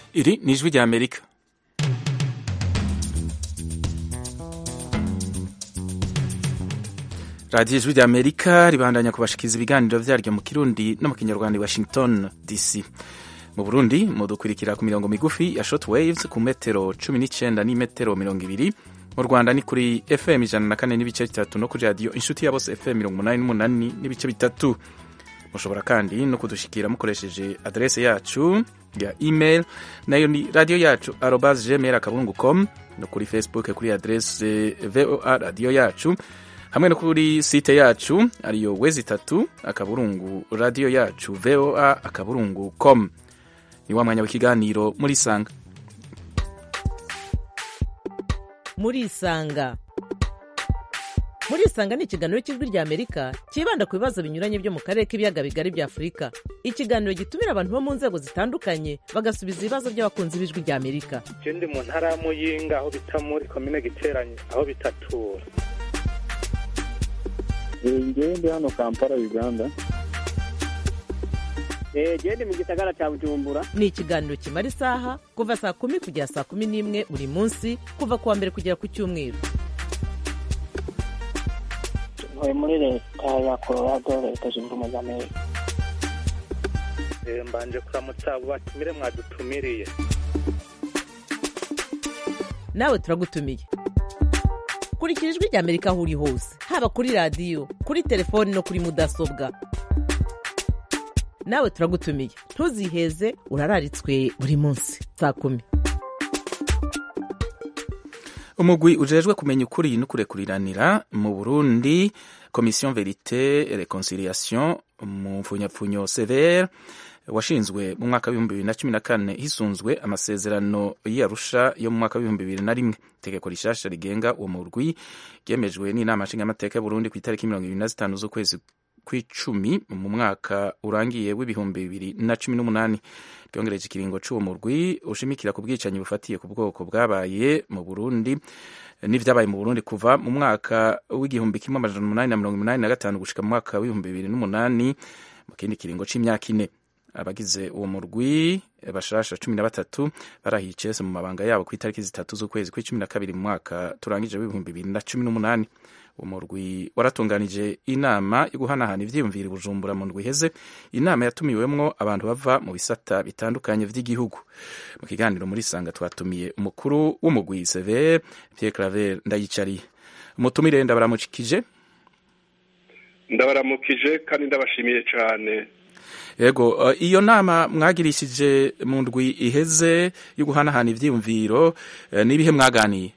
Iri ni ijwi rya Amerika. radiyo ijwi rya Amerika ribandanya kubashikiza ibiganiro vyaryo mu Kirundi no mu Kinyarwanda i Washington DC. Mu Burundi mudukurikira ku mirongo migufi ya short waves ku metero 19 n'imetero 20 mu Rwanda ni kuri FM ijana na kane n'ibice bitatu no kuri radiyo inshuti ya bose FM mirongo umunani n'umunani n'ibice bitatu mushobora kandi no kudushikira mukoresheje adrese yacu ya email nayo ni radio yacu arobas gmail akaburungu com no kuri facebook kuri adrese voa radio yacu hamwe no kuri site yacu ariyo wezi itatu akaburungu radio yacu voa akaburungu com ni wa mwanya w'ikiganiro muri sanga muri isanga muri isanga ni ikiganiro cy'ijwi rya amerika cyibanda ku bibazo binyuranye byo mu karere k'ibiyaga bigari bya afurika ikiganiro gitumira abantu bo mu nzego zitandukanye bagasubiza ibibazo by'abakunzi b'ijwi rya amerika je ndi mu ntara ya muyinga aho bita muri komine giteranye aho bitatura ngewe ndi hano kampala uganda genda mu gisagara cya bujumbura ni ikiganiro kimara isaha kuva saa kumi kugera saa kumi n'imwe buri munsi kuva ku wa mbere kugera ku cyumweru ntuye muri leta ya colorado leta zunze ubumwe za amerika Eh, mbanje kuramutsa abo batumire mwadutumiriye nawe turagutumiye kurikira ijwi rya amerika aho uri hose haba kuri radiyo kuri telefoni no kuri mudasobwa nawe turagutumiye ntuziheze urararitswe buri munsi saa kumi umugwi ujejwe kumenya ukuri no kurekuriranira mu burundi commission verite reconciliation mu mfunyapfunyo severe washinzwe mu mwaka w'ibihumbi bibiri na cumi na kane hisunzwe amasezerano y'arusha yo mu mwaka w'ibihumbi bibiri na rimwe itegeko rishasha rigenga uwo murwi ryemejwe n'inama nshingamateka y'uburundi ku itariki mirongo ibiri na zitanu z'ukwezi kw'icumi mu mwaka urangiye w'ibihumbi bibiri na cumi n'umunani ryongereje ikiringo c'uwo murwi ushimikira ku bwicanyi bufatiye ku bwoko bwabaye mu burundi n'ivyabaye mu burundi kuva mu mwaka w'igihumbi kimwe amajana umunani na mirongo umunani na gatanu gushika mu mwaka w'ibihumbi bibiri n'umunani mu kindi kiringo c'imyaka ine abagize uwo murwi bashasha cumi na batatu barahiye icese mu mabanga yabo ku itariki zitatu z'ukwezi kw'icumi na kabiri mu mwaka turangije w'ibihumbi bibiri na cumi n'umunani uwo murwi waratunganije inama yo guhanahana ivyiyumviro i bujumbura mu ndwi iheze inama yatumiwemwo abantu bava mu bisata bitandukanye vy'igihugu mu kiganiro muri sanga twatumiye umukuru w'umugwi severe pierre claver ndayicariye umutumire ndabaramukije ndabaramukije kandi ndabashimiye cyane yego uh, iyo nama mwagirishije mu ndwi iheze yo guhanahana ivyiyumviro uh, n'ibihe mwaganiye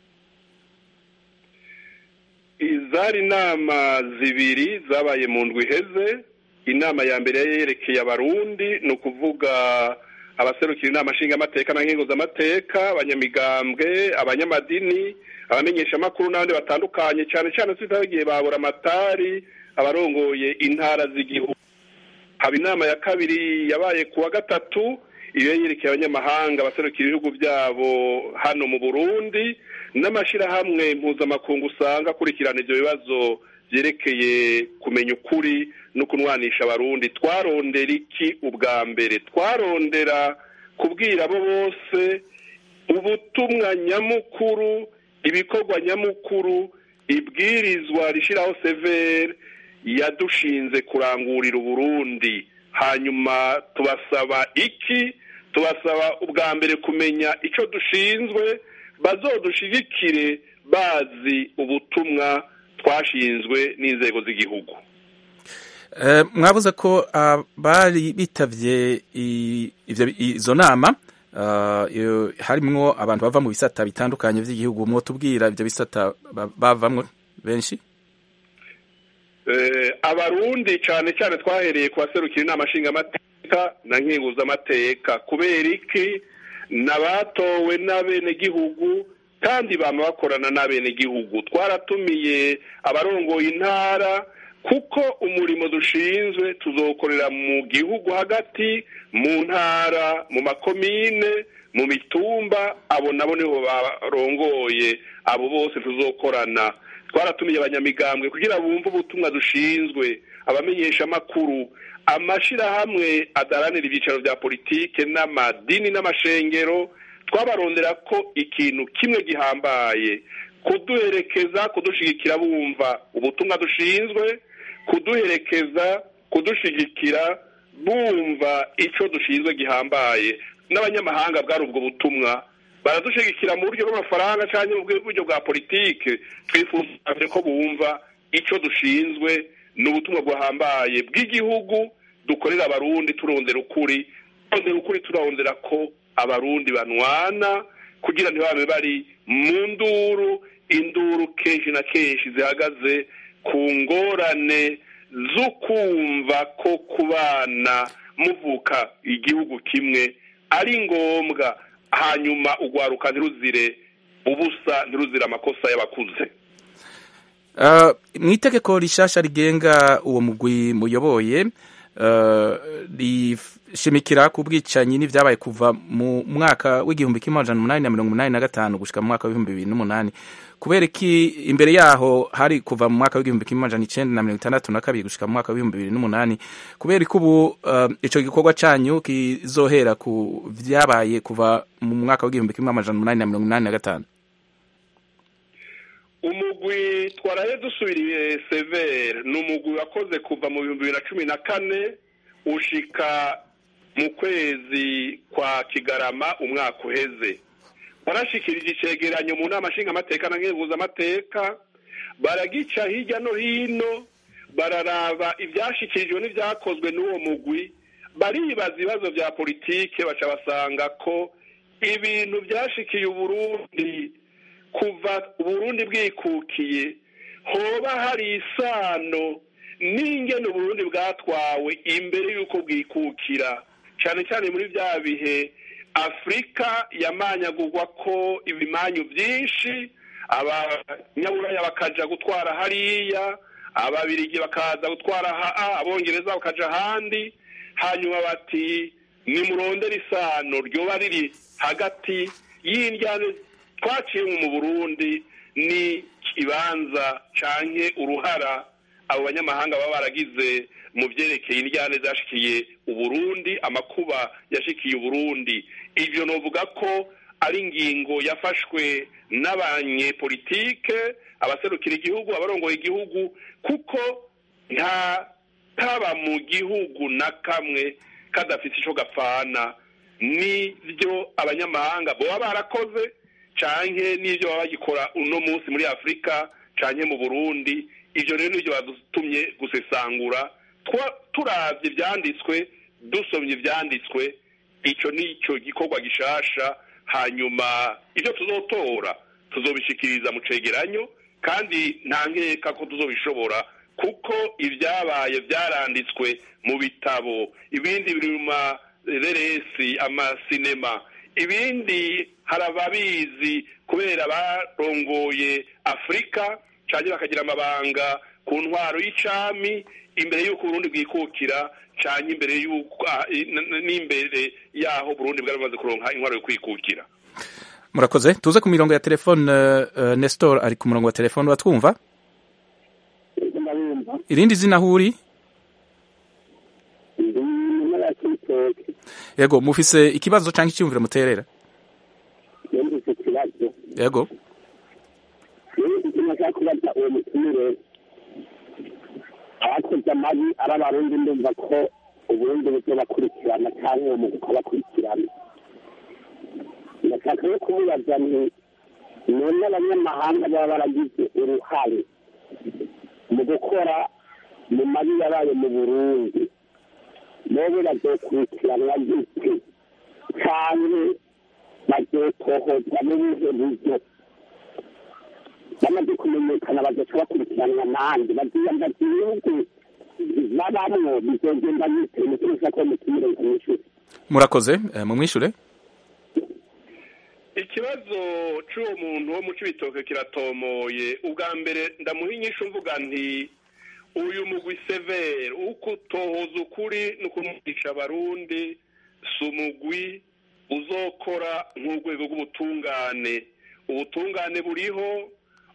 izari inama zibiri zabaye mu ndwi iheze inama ya mbere yerekeye abarundi ni ukuvuga abaserukira inama nshingamateka na nkenguzamateka abanyamigambwe abanyamadini abamenyeshamakuru n'abandi batandukanye cyane cyane tutagiye babura amatari abarongoye intara z'igihugu haba inama ya kabiri yabaye ku wa gatatu iyo yerekeye abanyamahanga abaserukira ibihugu byabo hano mu burundi n'amashyirahamwe mpuzamakungu usanga akurikirana ibyo bibazo byerekeye kumenya ukuri no kunwanisha abarundi twarondera iki ubwa mbere twarondera kubwira abo bose ubutumwa nyamukuru ibikorwa nyamukuru ibwirizwa rishyiraho severe yadushinze kurangurira uburundi hanyuma tubasaba iki tubasaba ubwa mbere kumenya icyo dushinzwe bazodushigikire bazi ubutumwa twashinzwe n'inzego z'igihugu uh, mwabuze ko abari uh, bitavye izo nama uh, harimwo abantu bava mu bisata bitandukanye vy'igihugu mwotubwira ivyo bisata bavamwo benshi abarundi cyane cyane twahereye ku baserukira inama nshingamateka na nkenguzamateka kubera iki n'abatowe n'abenegihugu kandi bama bakorana n'abenegihugu twaratumiye abarongoye intara kuko umurimo dushinzwe tuzokorera mu gihugu hagati mu ntara mu makomine mu mitumba abo nabo nibo barongoye abo bose tuzokorana twaratumiye abanyamigambwe kugira bumve ubutumwa dushinzwe abamenyesha amakuru amashirahamwe adaranira ibyicaro bya politike n'amadini n'amashengero twabarondera ko ikintu kimwe gihambaye kuduherekeza kudushigikira bumva ubutumwa dushinzwe kuduherekeza kudushigikira bumva icyo dushinzwe gihambaye n'abanyamahanga bwari ubwo butumwa baradushigikira mu buryo bw'amafaranga cyangwa mu buryo bwa politike twifuza ko bumva icyo dushinzwe ni ubutumwa buhambaye bw'igihugu dukorera abarundi turondera ukuri turondera ukuri turondera ko abarundi banwana kugira ntibabe bari mu nduru induru kenshi na kenshi zihagaze ku ngorane zo kumva ko kubana muvuka igihugu kimwe ari ngombwa hanyuma ugwaruka ntiruzire ubusa ntiruzire amakosa y'abakuze mu itegeko rishasha rigenga uwo mugwi muyoboye rishimikira ku bwicanyi n'ibyabaye kuva mu mwaka w'igihumbi kimwe amajana umunani na mirongo umunani na gatanu gushyika mu mwaka w'ibihumbi bibiri n'umunani kubera iki imbere yaho hari kuva mu mwaka w'igihumbi kimwe amajana icyenda na mirongo itandatu na kabiri gushyika mu mwaka w'ibihumbi bibiri n'umunani kubera ko ubu icyo gikorwa cyanyu kizohera ku byabaye kuva mu mwaka w'igihumbi kimwe amajana umunani na mirongo inani na gatanu umugwi twaraye dusubiriye severe ni umugwi wakoze kuva mu bihumbi bibiri na cumi na kane ushika mu kwezi kwa kigarama umwaka uheze barashikirije icegeranyo mu nama nshingamateka na nkenguzamateka baragica hirya no hino bararaba ibyashyikirijwe n'ibyakozwe n'uwo mugwi baribaza ibibazo bya politike baca basanga ko ibintu byashikiye uburundi kuva uburundi bwikukiye hoba hari isano n'ingene uburundi bwatwawe imbere y'uko bwikukira cyane cyane muri bya bihe afurika yamanyagurwa ko ibimanyu byinshi abanyaburaya bakaja gutwara hariya ababirigi bakaza gutwara abongereza bakaja ahandi hanyuma bati nimurondere isano ryoba riri hagati y'indyane twaciye mu burundi ni ikibanza canke uruhara abo banyamahanga baba baragize mu byerekeye indyane zashikiye uburundi amakuba yashikiye uburundi ivyo novuga ko ari ingingo yafashwe n'abanyepolitike abaserukira igihugu abarongoye igihugu kuko nta taba mu gihugu na kamwe kadafite ico gapfana nivyo abanyamahanga boba barakoze canke n'ivyo baba bagikora uno munsi muri afurika canke mu burundi ivyo rero nivyo badutumye gusesangura turavye ivyanditswe dusomye ivyanditswe ico nico gikorwa gishasha hanyuma ivyo tuzotora tuzobishikiriza mu cegeranyo kandi nta nkeka ko tuzobishobora kuko ibyabaye byaranditswe mu bitabo ibindi biri mu mareresi amasinema ibindi hari ababizi kubera barongoye afurika cyane bakagira amabanga ku ntwaro y'icami imbere y'uko uburundi bwikukira cyane imbere y'uko n'imbere y'aho burundi bwari bumaze kuronka intwaro yo kwikukira murakoze tuze ku mirongo ya telefone nestor ari ku murongo wa telefone watwumva irindi zina aho uri yego mufise ikibazo cyangwa icyumviro muterera yego kubaza uwo mutumire abakoze amabi ari abarundi ndumva ko uburundi buzobakurikirana cyangwa uwo mugwi ukabakurikirana ndashaka yo kumubaza nti none abanyamahanga baba baragize uruhare mu gukora mu mabi yabaye mu burundi bobe bazokurikiranwa gute cyane bazotohozwa n'ubuhe buryo bamaze kumenyekana bazoca bakurikiranwa nande baziyambaza ibihugu babamwo bizogenda bite muturuza ko mutumire kumwishure murakoze mumwishure ikibazo cy'uwo muntu wo mu cibitoke kiratomoye ubwa mbere ndamuha inyishu mvuga nti uyu mugwi severe uko utohoza ukuri no kumwigisha abarundi si umugwi uzokora nk'urwego rw'ubutungane ubutungane buriho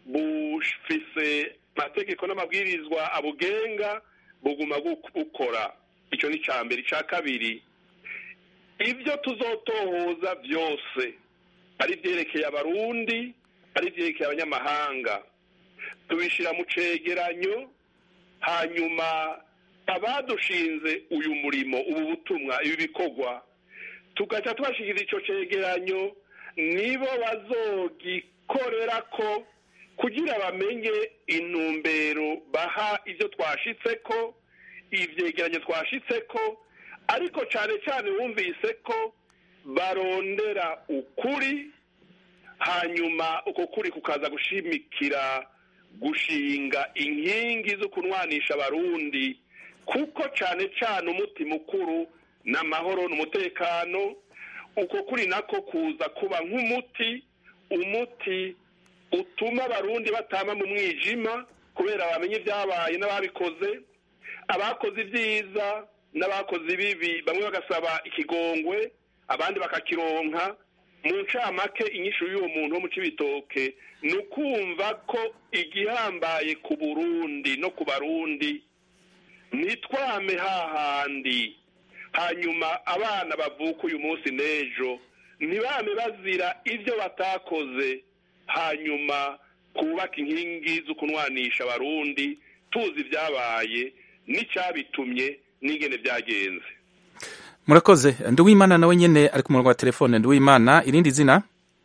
bufise amategeko n'amabwirizwa abugenga buguma bukora icyo ni icya mbere icya kabiri ibyo tuzotohoza byose ari ibyerekeye abarundi ari ibyerekeye abanyamahanga tubishyira mu cegeranyo hanyuma abadushinze uyu murimo ubu butumwa ibi bikorwa tugaca tubashyikiriza icyo cegeranyo nibo bazogikorera ko kugira bamenye intumbero baha ibyo twashitse ko ibyegeranyo twashitse ko ariko cyane cyane wumvise ko barondera ukuri hanyuma uko kuri kukaza gushimikira gushinga inkingi zo kunwanisha abarundi kuko cyane cyane umuti mukuru ni amahoro n'umutekano uko kuri nako kuza kuba nk'umuti umuti utuma abarundi batama mu mwijima kubera bamenye ibyabaye n'ababikoze abakoze ibyiza n'abakoze ibibi bamwe bagasaba ikigongwe abandi bakakironka mu ncamake inyishu y'uwo muntu wo mu cibitoke ni ukumva ko igihambaye ku burundi no ku barundi ntitwame hahandi hanyuma abana bavuka uyu munsi n'ejo ntibame bazira ibyo batakoze hanyuma kubaka inkingi zo kunwanisha abarundi tuzi ibyabaye n'icyabitumye n'ingene byagenze murakoze nduwimana nawe nyine ari ku murongo wa telefone nduwimana irindi zina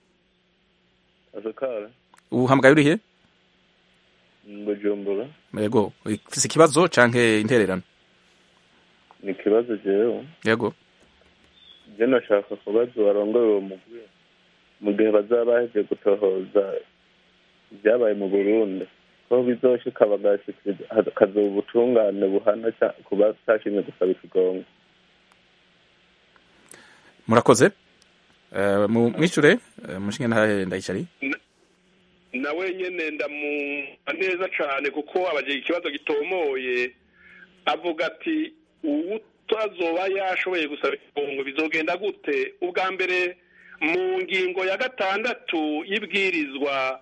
azakara ubuhamgaye urihe bujumbura yego ufise ikibazo canke intererano ni ikibazo jewe yego je nashaka kubaza warongoye uwo mugwi mu gihe bazaba baheje gutohoza ibyabaye mu burundi ko bizoshika bagashikiriza hakazoba ubutungane buhana ca- ku batashimye gusaba ikigongo murakoze Eh, mu mwishure eh, mushinge ntahe ndayicari nawe nyine ndamumva neza cyane kuko abagira ikibazo gitomoye avuga ati utazoba yashoboye gusaba ifungo bizogenda gute ubwa mbere mu ngingo ya gatandatu y'ibwirizwa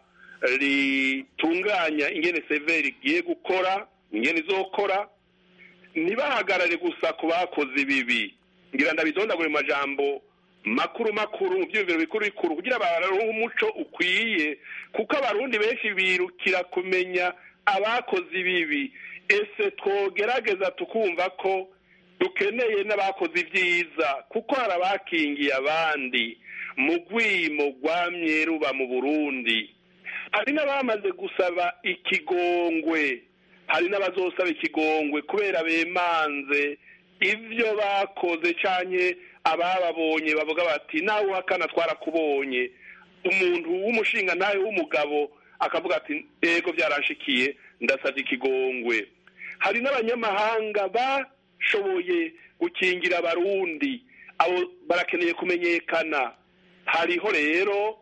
ritunganya ingene severi igiye gukora ingene izokora ntibahagarare gusa ku bakoze ibibi ngira ndabizondagure mu majambo makuru makuru mu byiyumviro bikuru bikuru kugira baronke umuco ukwiye kuko abarundi benshi birukira kumenya abakoze ibibi ese twogerageza tukumva ko dukeneye n'abakoze ibyiza kuko hari abakingiye abandi mu rwimo rwamye ruba mu burundi hari n'abamaze gusaba ikigongwe hari n'abazosaba ikigongwe kubera bemanze ibyo bakoze cyane abababonye bavuga bati nawe uhakana twarakubonye umuntu w'umushinga nawe w'umugabo akavuga ati ego byaranshikiye ndasabye ikigongwe hari n'abanyamahanga bashoboye gukingira abarundi abo barakeneye kumenyekana hariho rero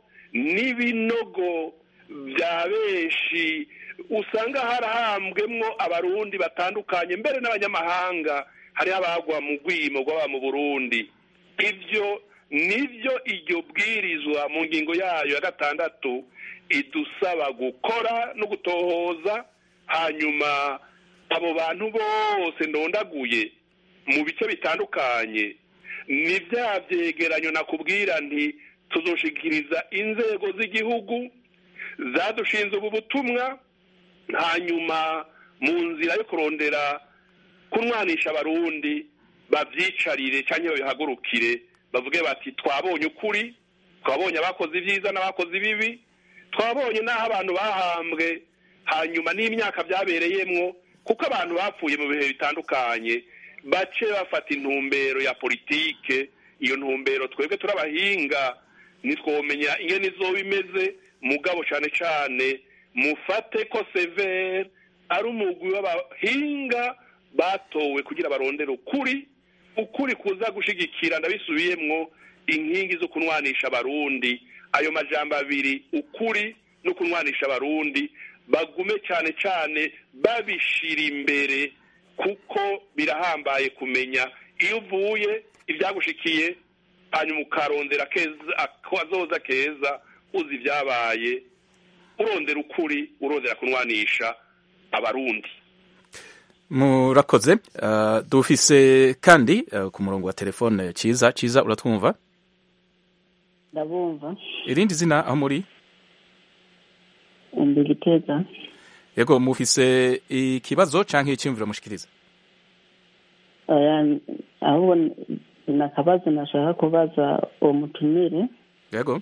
n'ibinogo bya benshi usanga harahambwemwo abarundi batandukanye mbere n'abanyamahanga hariho abagwa mu rwimo rw'aba mu burundi ibyo nibyo iryo bwirizwa mu ngingo yayo ya gatandatu idusaba gukora no gutohoza hanyuma abo bantu bose ndondaguye mu bice bitandukanye ni bya byegeranyo nakubwira nti tuzoshikiriza inzego z'igihugu zadushinze ubu butumwa hanyuma mu nzira yo kurondera kunwanisha abarundi babyicarire cyangwa babihagurukire bavuge bati twabonye ukuri twabonye abakoze ibyiza n'abakoze ibibi twabonye n'aho abantu bahambwe hanyuma n'imyaka byabereyemwo kuko abantu bapfuye mu bihe bitandukanye bace bafata intumbero ya politike iyo ntumbero twebwe turabahinga ntitwomenya ingene izoba imeze mugabo cyane cyane mufate ko severe ari umugwi w'abahinga batowe kugira barondere ukuri ukuri kuza gushigikira ndabisubiyemwo inkingi zo kunwanisha abarundi ayo majambo abiri ukuri no kunwanisha abarundi bagume cyane cyane babishira imbere kuko birahambaye kumenya iyo uvuye ibyagushikiye hanyuma ukarondera keza akazoza keza uzi ibyabaye urondera ukuri urondera kunwanisha abarundi murakoze uh, dufise kandi uh, ku murongo wa telefone ciza ciza uratwumva ndabumva irindi zina aho muri ndi gitega yego mufise ikibazo canke icyumviro mushikiriza Oya, ahubwo ni akabazo nashaka kubaza uwo mutumire yego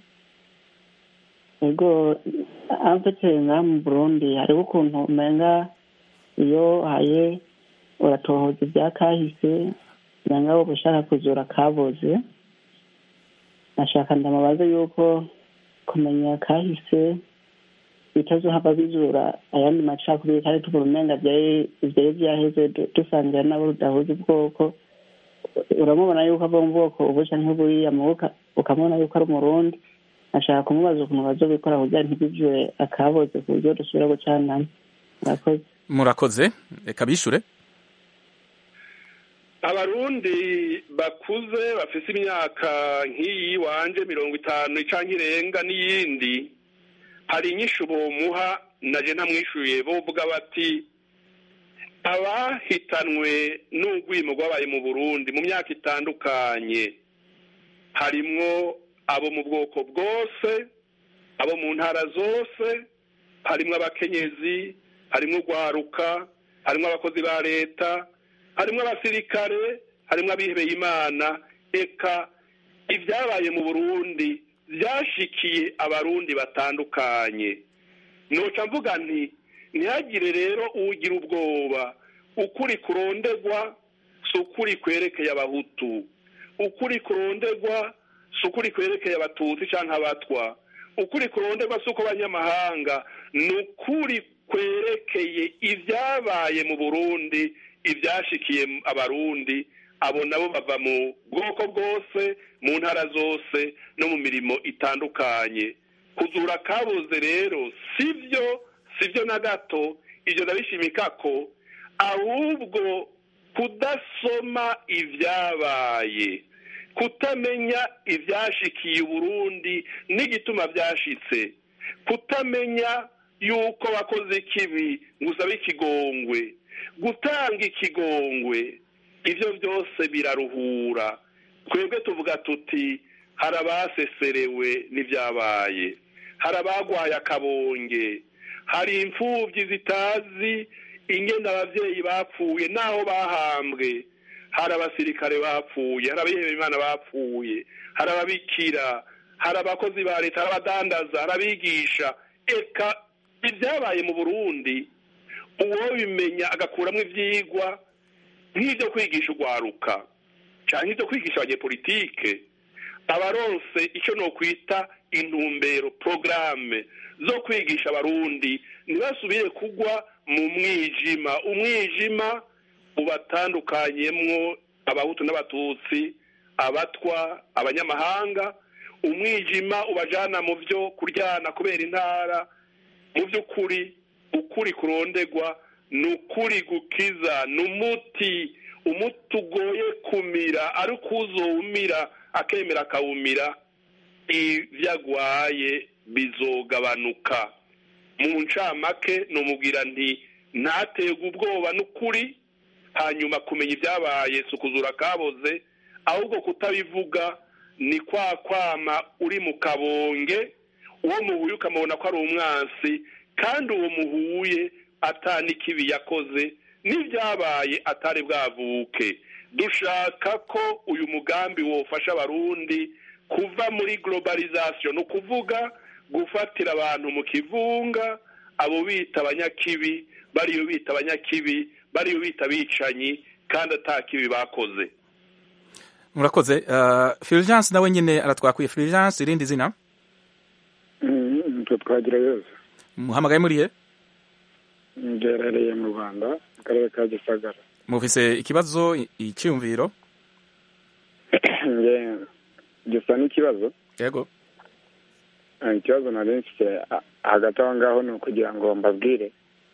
ego amfite ngaha mu burundi hariho ukuntu umenga iyo haye uratohoza ibya kahise umenga wowe ushaka kuzura kaboze nashaka ndamubaze yuko kumenya kahise bitazohava bizura ayandi macakubiri kandi tubura umenga byari ivyari vyaheze du- dusangira nabo rudahuza ubwoko uramubona yuko ava mu bwoko ubu canke buriya mubuka ukamubona yuko ari umurundi ashaka kumubaza ukuntu bazobikora kugira ntibivure akaboze ku buryo dusubira gucanamo murakoze murakoze reka bishure abarundi bakuze bafise imyaka nk'iyi wanje mirongo itanu canke irenga n'iyindi hari inyishu bomuha naje ntamwishuye bovuga bati abahitanwe n'urwimo rwabaye mu burundi mu myaka itandukanye harimwo abo mu bwoko bwose abo mu ntara zose harimwo abakenyezi harimwo urwaruka harimwo abakozi ba leta harimwo abasirikare harimwo abihebeye imana eka ibyabaye mu burundi byashikiye abarundi batandukanye noca mvuga nti ntihagire rero ugira ubwoba ukuri kurondegwa si ukuri kwerekeye abahutu ukuri kurondegwa si ukuri kwerekeye abatutsi cyangwa abatwa ukuri kurondegwa si uko abanyamahanga ni ukuri kwerekeye ibyabaye mu burundi ibyashikiye abarundi abo nabo bava mu bwoko bwose mu ntara zose no mu mirimo itandukanye kuzura kabuze rero sibyo sibyo na gato ibyo ndabishimika ko ahubwo kudasoma ibyabaye kutamenya ibyashikiye uburundi n'igituma byashitse kutamenya yuko wakoze ikibi ngo usabe ikigongwe gutanga ikigongwe ibyo byose biraruhura twebwe tuvuga tuti hari abaseserewe n'ibyabaye hari abagwaye akabonge hari imfubyi zitazi ingenda ababyeyi bapfuye n'aho bahambwe hari abasirikare bapfuye hari abihebeye imana bapfuye hari ababikira hari abakozi ba leta hari abadandaza hari abigisha eka ibyabaye mu burundi uwo bimenya agakuramo ibyigwa nk'ibyo kwigisha urwaruka cyangwa ibyo kwigisha abanyepolitike abaronse icyo ni ukwita intumbero porogaramu zo kwigisha abarundi ntibasubire kugwa mu mwijima umwijima ubatandukanyemwo abahutu n'abatutsi abatwa abanyamahanga umwijima ubajana mu byo kuryana kubera intara mu by'ukuri ukuri kurondegwa ni ukuri gukiza ni umuti umuti ugoye kumira ariko uzowumira akemera akawumira ibyo agwaye bizogabanuka mu ncamake numubwira nti ntaterwe ubwoba n'ukuri hanyuma kumenya ibyabaye si ukuzura kaboze ahubwo kutabivuga ni kwa kwama uri mu kabonge uwo muhuye ukamubona ko ari umwansi kandi uwo muhuye atani ikibi yakoze n'ibyabaye atari bwavuke dushaka ko uyu mugambi wofasha abarundi kuva muri globalization ni ukuvuga gufatira abantu mu kivunga abo bita abanyakibi bariyo bita abanyakibi bariyo bita abicanyi kandi atakibi bakoze murakoze uh, fulgence nawe nyine aratwakwiye fulgence irindi zina nitwe twagira yose muhamagaye muriye ngerereye mu rwanda mu karere ka gisagara mufise ikibazo icyumviro gisa n'ikibazo yego ikibazo nari mfite hagati aho ngaho ni ukugira ngo mbabwire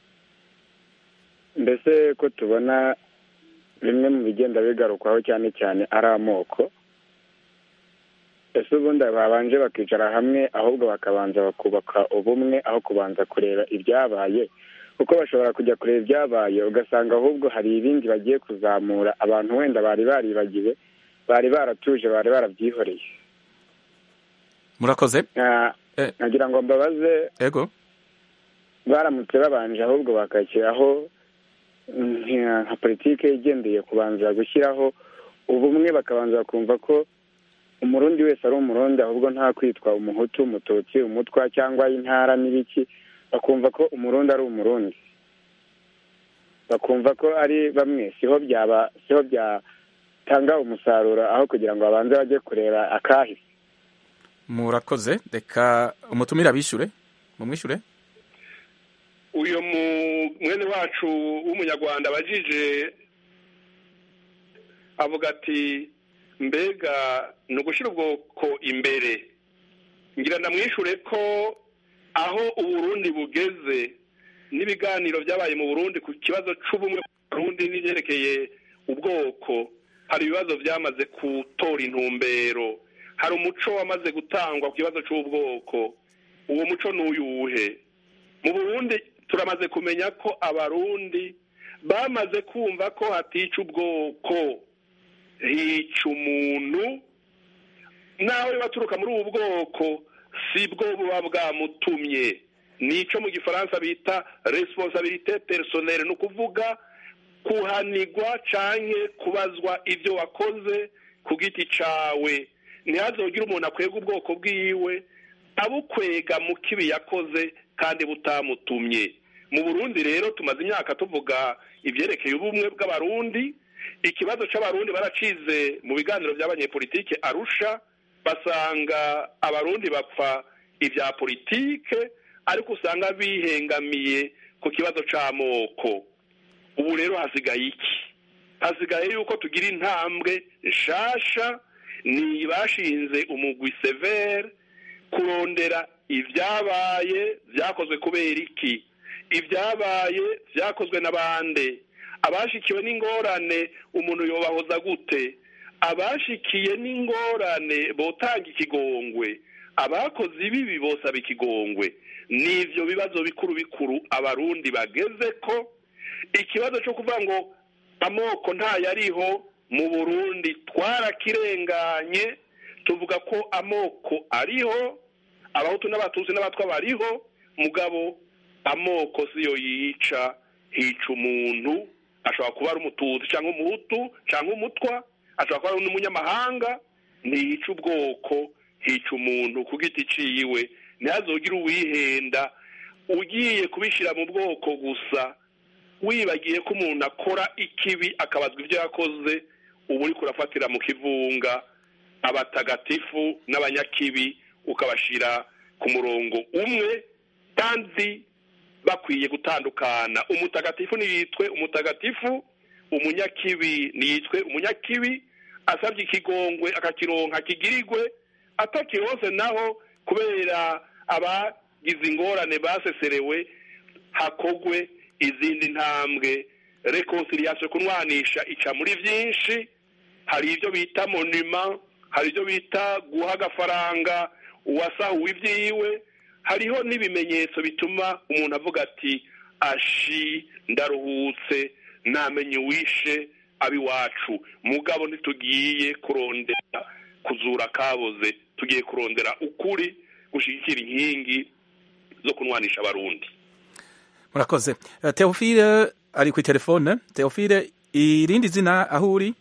mbese ko tubona bimwe mu bigenda bigarukwaho cyane cyane ari amoko ese ubundi babanje bakicara hamwe ahubwo bakabanza bakubaka ubumwe aho kubanza kureba ibyabaye kuko bashobora kujya kureba ibyabaye ugasanga ahubwo hari ibindi bagiye kuzamura abantu wenda bari baribagiwe bari baratuje bari barabyihoreye murakoze Na- Eh. nagira ngo mbabaze ego baramutse babanje ahubwo bakashyiraho nka nka politike igendeye kubanza gushyiraho ubumwe bakabanza bakumva ko umurundi wese ari umurundi ahubwo nta kwitwa umuhutu umututsi umutwa cyangwa intara n'ibiki bakumva ko umurundi ari umurundi bakumva ko ari bamwe siho byaba siho byatanga umusaruro aho kugira ngo babanze bajye kureba akahise murakoze reka umutumire abishyure mumwishyure uyu mu- mwene wacu w'umunyarwanda abajije avuga ati mbega ni ugushyira ubwoko imbere ngira ndamwishure ko aho uburundi bugeze n'ibiganiro byabaye mu burundi ku kibazo c'ubumwe bw'uburundi n'ibyerekeye ubwoko hari ibibazo byamaze gutora intumbero hari umuco wamaze gutangwa ku kibazo c'ubwoko uwo muco ni uyuhe mu burundi turamaze kumenya ko abarundi bamaze kumva ko hatica ubwoko hica umuntu nawe baturuka muri ubu bwoko si bwo buba bwamutumye nico mu gifaransa bita responsabilité personnelle ni ukuvuga kuhanigwa canke kubazwa ibyo wakoze ku giti cawe ntihazogire umuntu akwega ubwoko bwiwe abukwega mu kibi yakoze kandi butamutumye mu burundi rero tumaze imyaka tuvuga ibyerekeye ubumwe bw'abarundi ikibazo c'abarundi baracize mu biganiro by'abanyepolitike arusha basanga abarundi bapfa ibya politike ariko usanga bihengamiye ku kibazo c'amoko ubu rero hasigaye iki hasigaye yuko tugira intambwe nshasha ni bashinze umugwi severe kurondera ibyabaye byakozwe kubera iki ibyabaye byakozwe n'abande abashikiwe n'ingorane umuntu yobahoza gute abashikiye n'ingorane botanga ikigongwe abakoze ibibi bosaba ikigongwe n'ivyo bibazo bikuru bikuru abarundi bageze ko ikibazo cyo kuvuga ngo amoko ntayariho mu burundi twarakirenganye tuvuga ko amoko ariho abahutu n'abatutsi n'abatwa bariho mugabo amoko siyo yica hica umuntu ashobora kuba ari umututsi cyangwa umuhutu cyangwa umutwa ashobora kuba ari n'umunyamahanga ntiyica ubwoko hica umuntu ku giti ciwe ntihazogire uwihenda ugiye kubishyira mu bwoko gusa wibagiye ko umuntu akora ikibi akabazwa ibyo yakoze uba uri kurafatira mu kivunga abatagatifu n'abanyakibi ukabashyira ku murongo umwe kandi bakwiye gutandukana umutagatifu ntiyitwe umutagatifu umunyakibi ntiyitwe umunyakibi asabye ikigongwe akakironka kigirirwe atakirose naho kubera abagize ingorane baseserewe hakogwe izindi ntambwe reconciliation kunwanisha ica muri byinshi hari ibyo bita monima hari ibyo bita guha agafaranga uwasahuwe ibyiwe hariho n'ibimenyetso bituma umuntu avuga ati ashi ndaruhutse namenye uwishe abiwacu mugabo ntitugiye kurondera kuzura kaboze tugiye kurondera ukuri gushyigikira inkingi zo kunwanisha abarundi murakoze Eh, teofile ari ku telefone teofile irindi zina aho uri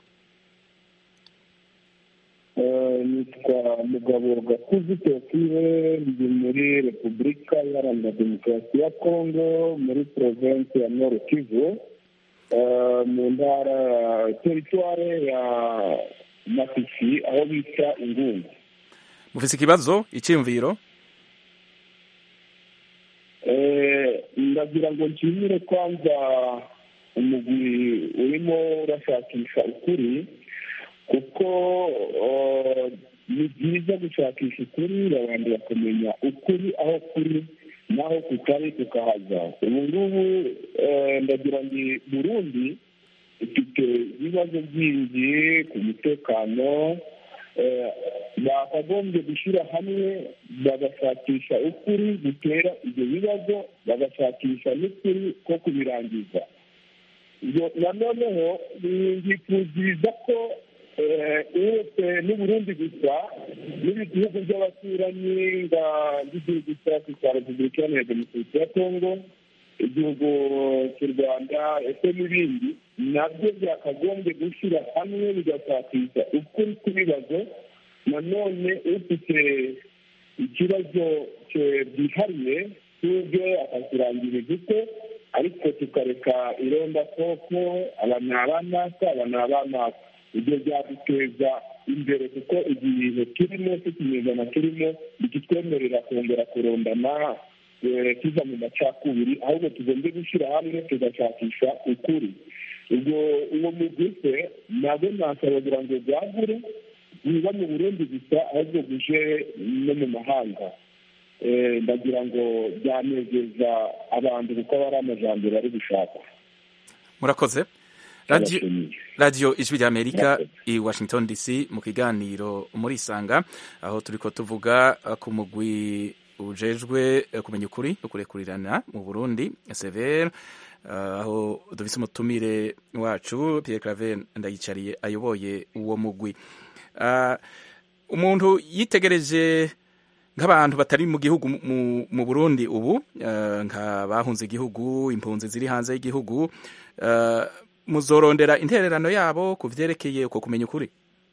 nitwa mugabo gakuzi teofile ndi muri repubulika iharanira demokarasi ya kongo muri provinsi ya nord kivu eh, mu ntara teritware ya masisi aho bita ingungu mufise ikibazo icyiyumviro Eh, ndagira ngo nshimire kwanza umugwi urimo urashakisha ukuri kuko eh, ni byiza gushakisha ukuri abantu bakamenya ukuri aho kuri naho kutari tukahaza ubu ngubu eh, ndagira ngo burundi ifite ibibazo byinshi ku mutekano bakagombye gushyira hamwe bagashakisha ukuri gutera ibyo bibazo bagashakisha n'ukuri ko kubirangiza nanoneho bifuziriza ko uretse n'uburundi gusa n'ibi bihugu by'abaturanyi nk'igihugu cyacu cya repubulika iharanira demokarasi ya kongo igihugu cy'u rwanda ese n'ibindi nabyo byakagombye gushyira hamwe bigashakisha ukuri kw'ibibazo nanone ufite ikibazo byihariye cy'ubwe akakirangiriza uko ariko tukareka ironda koko aba ni abanaka aba ni abanaka ibyo byaduteza imbere kuko igihe turimo cy'ikinyejana turimo bikitwemerera kongera kurondana tuva mu macakubiri ahubwo tugomba gushyira hamwe tugashakisha ukuri ubwo uwo muguse nabwo nasaba ngo bwagure biba mu burundi gusa ahubwo buje no mu mahanga ndagira ngo byanezeza abantu kuko aba ari amajambere ari gushaka murakoze radiyo ijwi ry'amerika i washington dc mu kiganiro muri isanga aho turi ko tuvuga ku mugwi ujejwe kumenya ukuri no kurekurirana mu burundi severe aho dufise umutumire wacu Pierre Claver ndayicariye ayoboye uwo mugwi umuntu yitegereje nk'abantu batari mu gihugu mu burundi ubu nk'abahunze igihugu impunzi ziri hanze y'igihugu muzorondera intererano yabo ku vyerekeye uko kumenya ukuri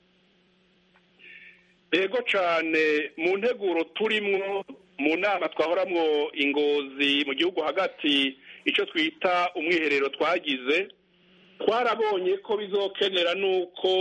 ego cyane mu nteguro turimwo mu nama twahoramwo ingozi mu gihugu hagati icyo twita umwiherero twagize twarabonye ko bizokenera nuko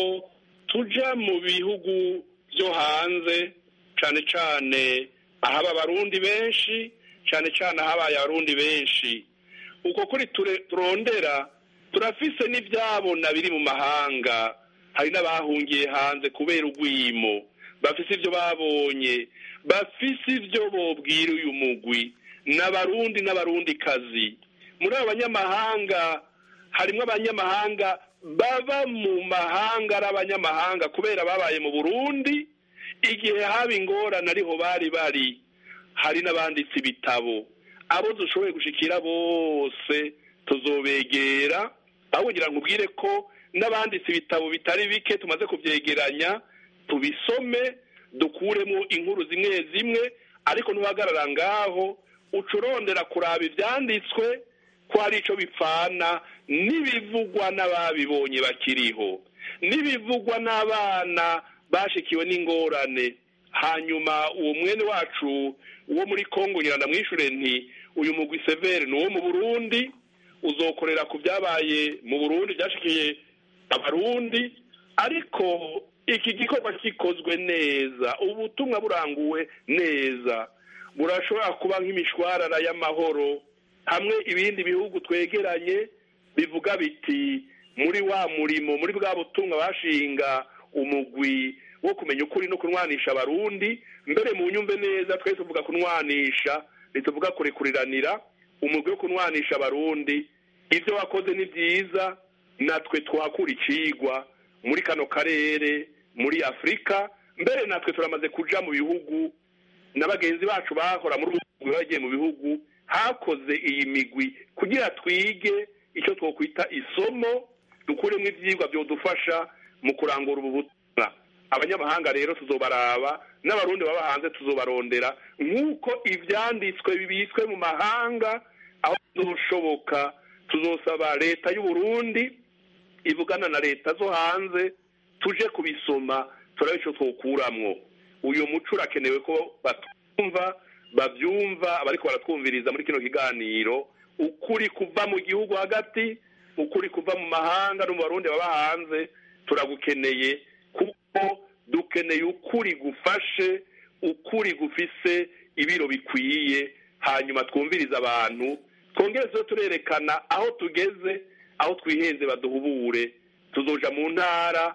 tuja mu bihugu byo hanze cyane cyane ahaba abarundi benshi cyane cyane ahabaye abarundi benshi uko kuri turondera turafise n'ibyabona biri mu mahanga hari n'abahungiye hanze kubera urwimo bafise ibyo babonye bafise ibyo bobwira uyu mugwi n'abarundi n'abarundi kazi muri abo banyamahanga harimo abanyamahanga baba mu mahanga ari abanyamahanga kubera babaye mu burundi igihe haba ingorane ariho bari bari hari n'abanditse ibitabo abo dushoboye gushikira bose tuzobegera aho kugira ngo ubwire ko n'abanditse ibitabo bitari bike tumaze kubyegeranya tubisome dukuremo inkuru zimwe zimwe ariko ntuhagarara ngaho ucurondera kuraba ibyanditswe ko hari icyo bipfana n'ibivugwa n'ababibonye bakiriho n'ibivugwa n'abana bashikiwe n'ingorane hanyuma uwo mwene wacu wo muri kongo ngira ndamwishure nti uyu mugwi severe ni uwo mu burundi uzokorera ku byabaye mu burundi byashikiye abarundi ariko iki gikorwa gikozwe neza ubutumwa buranguwe neza burashobora kuba nk'imishwarara y'amahoro hamwe ibindi bihugu twegeranye bivuga biti muri wa murimo muri bwa butumwa bashinga umugwi wo kumenya ukuri no kunwanisha abarundi mbere mu nyumve neza twese tuvuga kunwanisha ntituvuga kurekuriranira umugwi wo kunwanisha abarundi ibyo wakoze ni byiza natwe twakura icigwa muri kano karere muri afurika mbere natwe turamaze kuja mu bihugu na bagenzi bacu bahora muri ubu bagiye mu bihugu hakoze iyi migwi kugira twige icyo twokwita isomo dukuremo ibyigwa byodufasha mu kurangura ubu butumwa abanyamahanga rero tuzobaraba n'abarundi baba hanze tuzobarondera nk'uko ibyanditswe bibitswe mu mahanga aho bizoshoboka tuzosaba leta y'u Burundi ivugana na leta zo hanze tuje kubisoma turabe icyo twokuramwo uyu muco urakenewe ko batumva babyumva abariko baratwumviriza muri kino kiganiro ukuri kuva mu gihugu hagati ukuri kuva mu mahanga no mu barundi baba hanze turagukeneye kuko dukeneye ukuri gufashe ukuri gufise ibiro bikwiye hanyuma twumviriza abantu twongere tuze turerekana aho tugeze aho twihenze baduhubure tuzoja mu ntara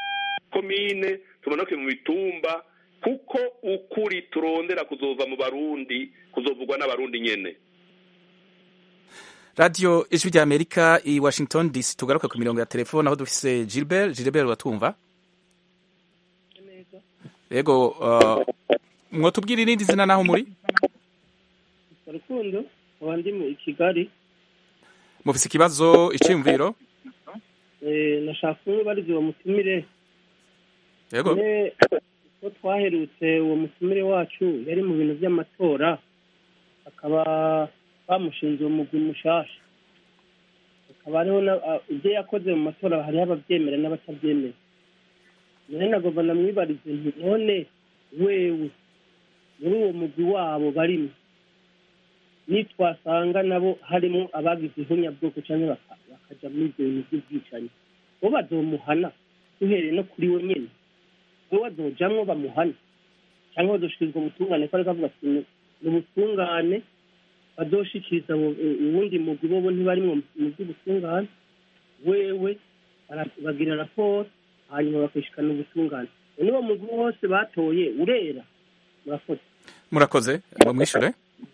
komine tumanuke mu mitumba kuko ukuri turondera kuzova mu barundi kuzovugwa n'abarundi nyene radiyo ijwi rya amerika i washington dc tugaruke ku mirongo ya telefone aho dufise gilbert gilbert uratwumva yego uh, mwotubwira irindi zina naho muri rukundo nkaba ndi mu kigali mufise ikibazo iciyumviro Eh, nashaka kumwibariza uwo mutumire yego ne ko twaherutse uwo mutumire wacu yari mu bintu by'amatora akaba bamushinze uwo mugwi mushasha akaba hariho na- a- ibyo yakoze mu matora hariho ababyemera n'abatabyemera none nagomba namwibarize nti none wewe muri uwo mugwi wabo barimo nitwasanga nabo harimo abagize ihunyabwoko cyangwa baka- bakaja muri ibyo bintu by'ubwicanyi bo bazomuhana duhereye no kuri we nyene we bazojamwo bamuhane cyangwa bazoshikirizwa ubutungane ko ariko avuga ati "Ni- ni ubutungane bazoshikiriza abo- u- uwundi mugwi bobo ntibarimwo mu by'ubutungane wewe bara- bagira raporo hanyuma bakishikana ubutungane none uwo mugwi wose batoye urera murakoze murakoze mumwishure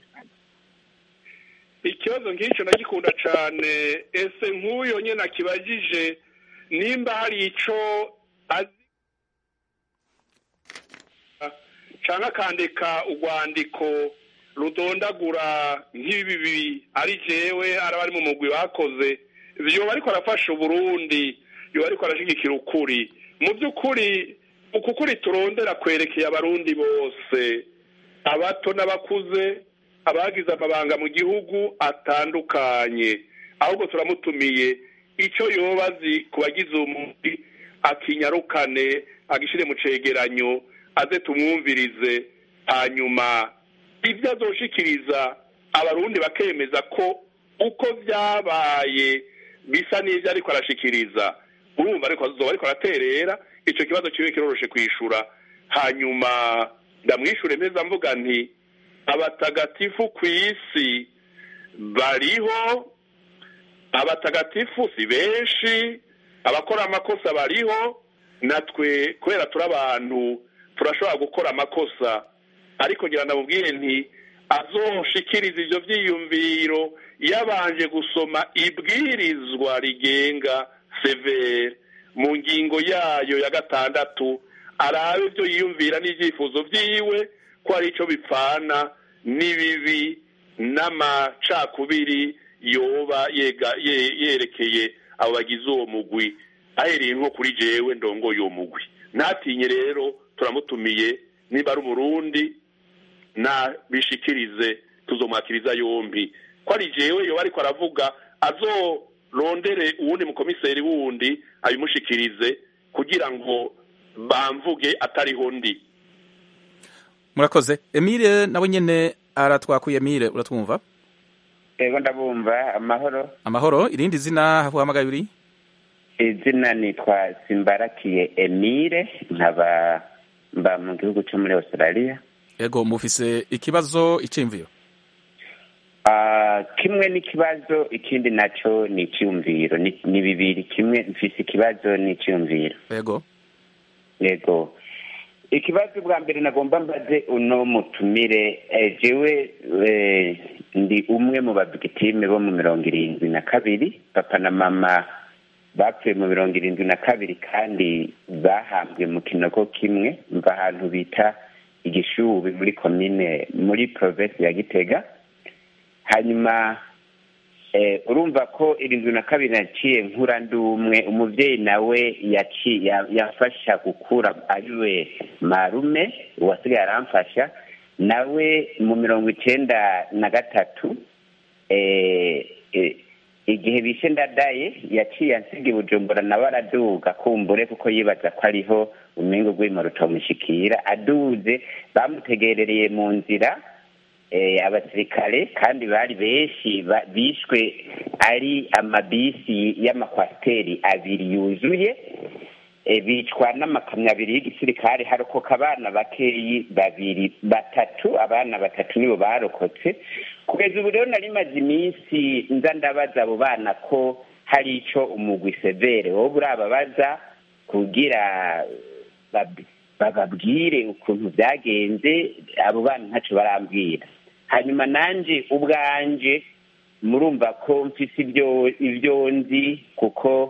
ikibazo nk'icyo nagikunda cyane ese nk'uyo nyine akibajije nimba hari icyo azi cyangwa akandika urwandiko rudondagura nk'ibi ari jewe ari abari mu mugwi bakoze yoba ariko arafasha uburundi yoba ariko arashyigikira ukuri mu by'ukuri uku kuri turondera kwerekeye abarundi bose abato n'abakuze abagize amabanga mu gihugu atandukanye ahubwo turamutumiye icyo yoba azi ku bagize umubiri akinyarukane agishyire mu cegeranyo aze tumwumvirize hanyuma ibyo azoshikiriza abarundi bakemeza ko uko byabaye bisa n'ibyo ariko arashikiriza urumva ariko azoba ariko araterera icyo kibazo kibe kiroroshe kwishura hanyuma ndamwishure neza mvuga nti abatagatifu ku isi bariho abatagatifu si benshi abakora amakosa bariho natwe kubera turi abantu turashobora gukora amakosa ariko ngira ndamubwire nti azoshikiriza ibyo byiyumviro yabanje gusoma ibwirizwa rigenga severe mu ngingo yayo ya gatandatu arabe ibyo yiyumvira n'ibyifuzo byiwe ko ari icyo bipfana n'ibibi n'amacakubiri yoba yega- ye- yerekeye abo bagize uwo mugwi ahereye nko kuri jewe ndongoye uwo mugwi ntatinye rero turamutumiye niba ari umurundi nabishikirize tuzomwakiriza yombi ko ari jewe yoba ariko aravuga azorondere uwundi mukomiseri wundi abimushikirize kugira ngo bamvuge atariho ndi murakoze emile nawe nyene aratwakuye emile uratwumva ego ndabumva amahoro amahoro irindi zina uhamagaye uri izina nitwa simbarakiye emile nkaba mba mu gihugu cyo muri australia yego mufise ikibazo iciyumviro Ah, kimwe n'ikibazo ikindi naco ni icyumviro ni ni bibiri kimwe mfise ikibazo n'icyumviro yego yego ikibazo bwa mbere nagomba mbaze uno mutumire eh, jewe eh, ndi umwe mu babigitime bo mu mirongo irindwi na kabiri papa na mama bapfuye mu mirongo irindwi na kabiri kandi bahambwe mu kinogo kimwe mva ahantu bita igishubi muri komine muri provinsi ya gitega hanyuma eh, urumva ko irindwi na kabiri naciye nkura ndi umwe umuvyeyi nawe yaci- ya- yafasha gukura ariwe marume uwasigaye aramfasha nawe mu mirongo icenda na gatatu eh, eh, igihe bishe ndadaye yaciye ansiga i bujumbura nawe araduga kumbure kuko yibaza ko ariho umengo rw'imo rutamushikira aduze bamutegerereye mu nzira eh, abasirikare kandi bari benshi ba- bishwe ari amabisi y'amakwasiteri abiri yuzuye eh, bicwa n'amakamyo abiri y'igisirikare harokoka abana bakeyi babiri batatu abana batatu nibo barokotse kugeza ubu rero nari maze iminsi nza ndabaza abo bana ko hari ico umugwi severe wowe urababaza kugira bab- bababwire ukuntu byagenze abo bana ntaco barambwira hanyuma nanje ubwanje murumva ko mfise ibyo ibyo nzi kuko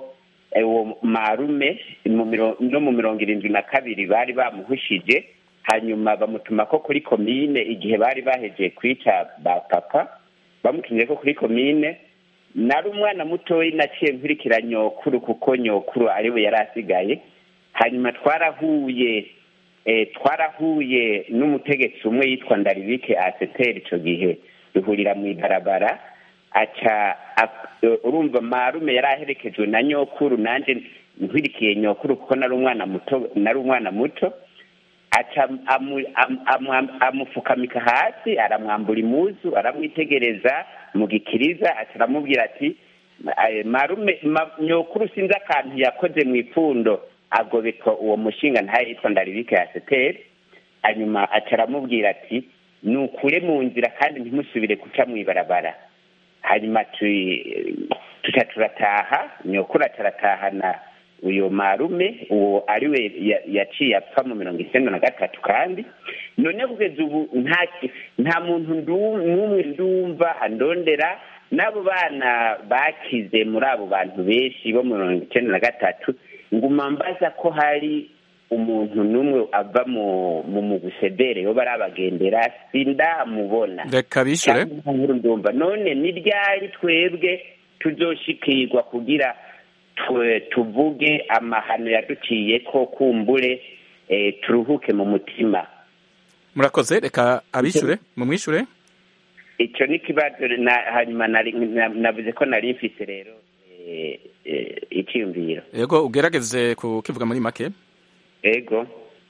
eh, uwo marume mu miro- no mu mirongo irindwi na kabiri bari bamuhushije hanyuma bamutuma ko kuri komine igihe bari bahejeje kwica ba papa bamutumye ko kuri komine nari umwana mutoyi naciye nkurikira nyokuru kuko nyokuru ariwe yari asigaye hanyuma twarahuye eh, twarahuye n'umutegetsi umwe yitwa ndaribike aseteri icyo gihe duhurira mu ibarabara aca ap- eh, urumva marume yari aherekejwe na nyokuru nanjye nkwirikiye nyokuru kuko nari umwana muto nari umwana muto aca amu- am- amu- amufukamika hasi aramwambura imuzu aramwitegereza mu gikiriza aca aramubwira ati "Eh, marume ma- nyokuru sinzi akantu yakoze mu ipfundo agobeka uwo mushinga ntayo yitwa ndaribike ya seteri hanyuma aca aramubwira ati nukure mu nzira kandi ntimusubire guca mu ibarabara hanyuma tu- tuca turataha nyokuru aca aratahana uyo marume uwo ariwe ya- yaciye apfa mu mirongo icyenda na gatatu kandi none kugeza ubu nta nta muntu ndu- n'umwe ndumva andondera n'abo bana bakize muri abo bantu benshi bo mu mirongo icyenda na gatatu nguma mbaza ko hari umuntu n'umwe ava mu mu mugusedere yo barabagendera sindamubona reka bishure Cyangwa inkuru ndumva none ni ryari twebwe tuzoshikirwa kugira tu- tuvuge amahano yaduciye ko kumbure eh, turuhuke mu mutima murakoze reka abishure mumwishure icyo ni ikibazo na- hanyuma nari- na- navuze ko nari mfise rero eh, eh, icyiyumviro yego ugerageze kukivuga muri make ego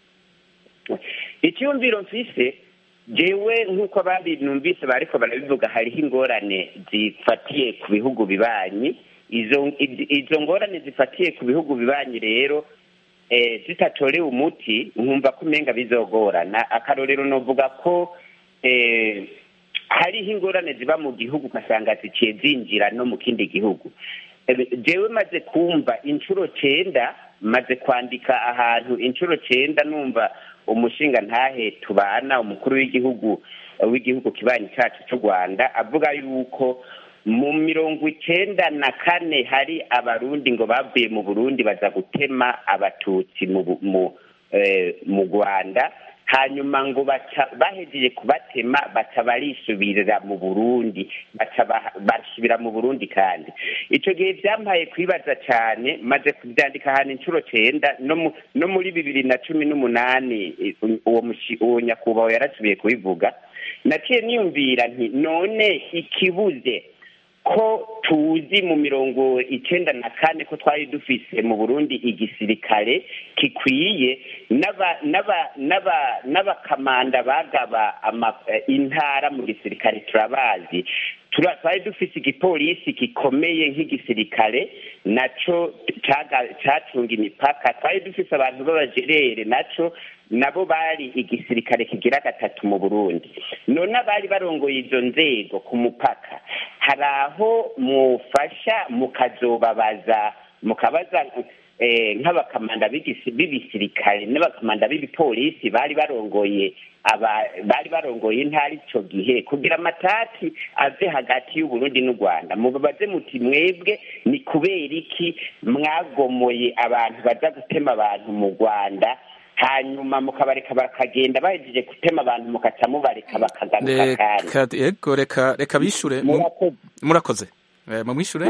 icyumviro mfise jewe nk'uko abandi numvise bariko barabivuga hariho ingorane zifatiye ku bihugu bibanyi izo i- izo ngorane zifatiye ku bihugu bibanyi rero eh, zitatorewe umuti nkumva ko umenga bizogorana akarorero novuga ko eh, hariho ingorane ziba mu gihugu ugasanga ziciye zinjira no mu kindi gihugu Eh, jewe maze kumva inshuro cenda maze kwandika ahantu inshuro cenda numva umushinga ntahe tubana umukuru w'igihugu w'igihugu kibanyi cacu c'u rwanda avuga yuko mu mirongo icenda na kane hari abarundi ngo bavuye mu burundi baza gutema abatutsi mu Bu- mu eh, mu rwanda hanyuma ngo baca bahejeje kubatema baca barisubirira mu burundi baca ba- basubira mu burundi kandi ico gihe vyampaye kwibaza cane maze kuvyandika ahantu inshuro cenda no mu- no muri bibiri na cumi n'umunani eh, uwo mushi- uwo nyakubahwa yarasubiye kubivuga naciye niyumvira nti none ikibuze ko tuzi mu mirongo icenda na kane ko twari dufise mu burundi igisirikare gikwiye n'aba- n'aba- n'aba- n'abakamanda bagaba ama- eh, intara mu gisirikare turabazi Tura- twari dufise igipolisi gikomeye nk'igisirikare naco caga- cacunga imipaka twari dufise abantu b'abajerere naco nabo bari igisirikare kigira gatatu mu burundi none abari barongoye izo nzego ku mupaka hari aho mufasha mukazobabaza mukabaza eh, nk'abakamanda b'igisi- b'ibisirikare n'abakamanda b'ibipolisi bari barongoye aba bari barongoye intara ico gihe kugira amatati ave hagati y'uburundi n'u rwanda mubabaze muti mwebwe ni kubera iki mwagomoye abantu baza gutema abantu mu rwanda hanyuma mukabareka bakagenda bahejeje gutema abantu mukaca mubareka bakagaruka kandi reka yego reka reka bishure mu- Murakoze. murakoze Eh, mumwishure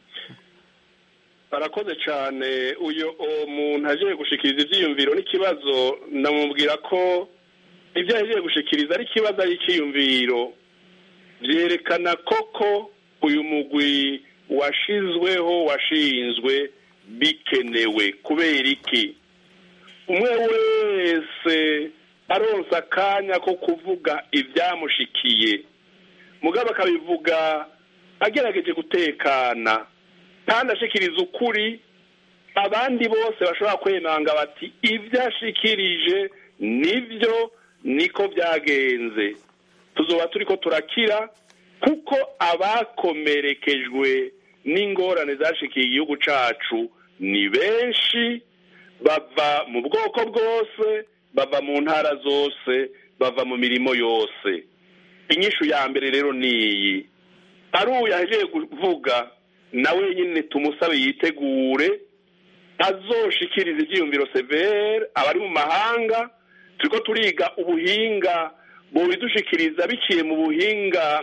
barakoze cyane uyu uwo muntu agiye gushikiriza ibyiyumviro n'ikibazo namubwira ko ibyo yagiye gushikiriza ari ikibazo ari icyiyumviro byerekana koko uyu mugwi washizweho washinzwe bikenewe kubera iki umwe wese aronsa akanya ko kuvuga ibyamushikiye mugabo akabivuga agerageje gutekana kandi ashikiriza ukuri abandi bose bashobora kwemanga bati ibyo ashikirije nibyo niko byagenze tuzoba turi ko turakira kuko abakomerekejwe n'ingorane zashikiye igihugu cacu ni benshi bava mu bwoko bwose bava mu ntara zose bava mu mirimo yose inyishu ya mbere rero ni iyi ari uyu yaje kuvuga nawe nyine tumusabe yitegure azoshikiriza ibyiyumviro severe abari mu mahanga turiko turiga ubuhinga bubidushikiriza biciye mu buhinga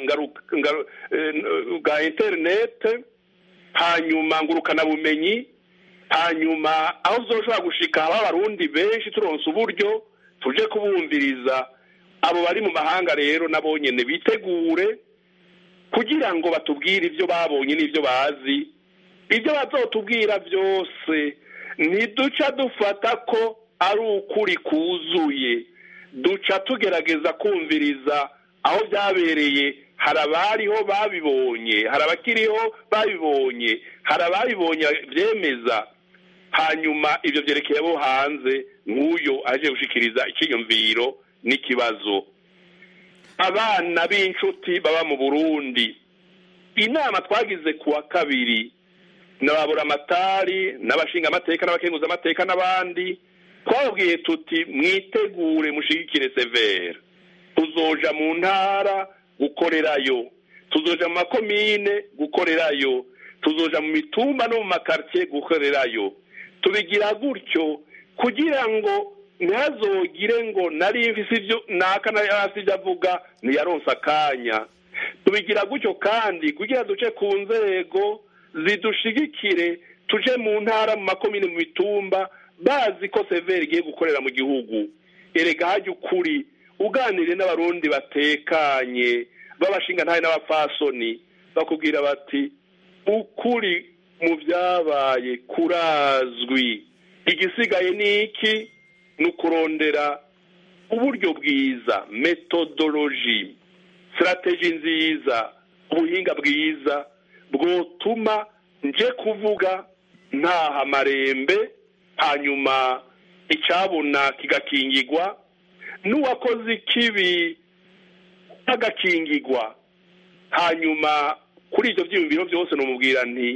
bwa interinete hanyuma ngurukanabumenyi hanyuma aho uzoshobora gushika haba abarundi benshi turonse uburyo tuje kubumviriza abo bari mu mahanga rero nabo nyene bitegure kugira ngo batubwire ibyo babonye n'ibyo bazi ibyo bazotubwira byose ntiduca dufata ko ari ukuri kuzuye duca tugerageza kumviriza aho byabereye hari abariho babibonye hari abakiriho babibonye hari ababibonye byemeza hanyuma ibyo byerekeye abo hanze nk'uyo aje gushikiriza icyiyumviro n'ikibazo abana b'inshuti baba mu burundi inama twagize ku wa kabiri n'ababuramatari n'abashingamateka n'abakenguzamateka n'abandi twababwiye tuti mwitegure mushigikire severe tuzoja mu ntara gukorerayo tuzoja mu makomine gukorerayo tuzoja mu mitumba no mu makartie gukorerayo tubigira gutyo kugira ngo ntihazogire ngo nari mfise ibyo naka hasi ibyo avuga ntiyaronse akanya tubigira gutyo kandi kugira duce ku nzego zidushigikire tuje mu ntara mu makomine mu mitumba bazi ko severi igiye gukorera mu gihugu erega hajya ukuri uganire n'abarundi batekanye b'abashinga ntahe n'abapfasoni bakubwira bati ukuri mu byabaye kurazwi igisigaye ni iki ni ukurondera uburyo bwiza metodoloji sirateji nziza ubuhinga bwiza bwotuma nje kuvuga ntaha amarembe hanyuma icyabona kigakingigwa n'uwakoze ikibi agakingigwa hanyuma kuri ibyo byiyumviro byose numubwira nti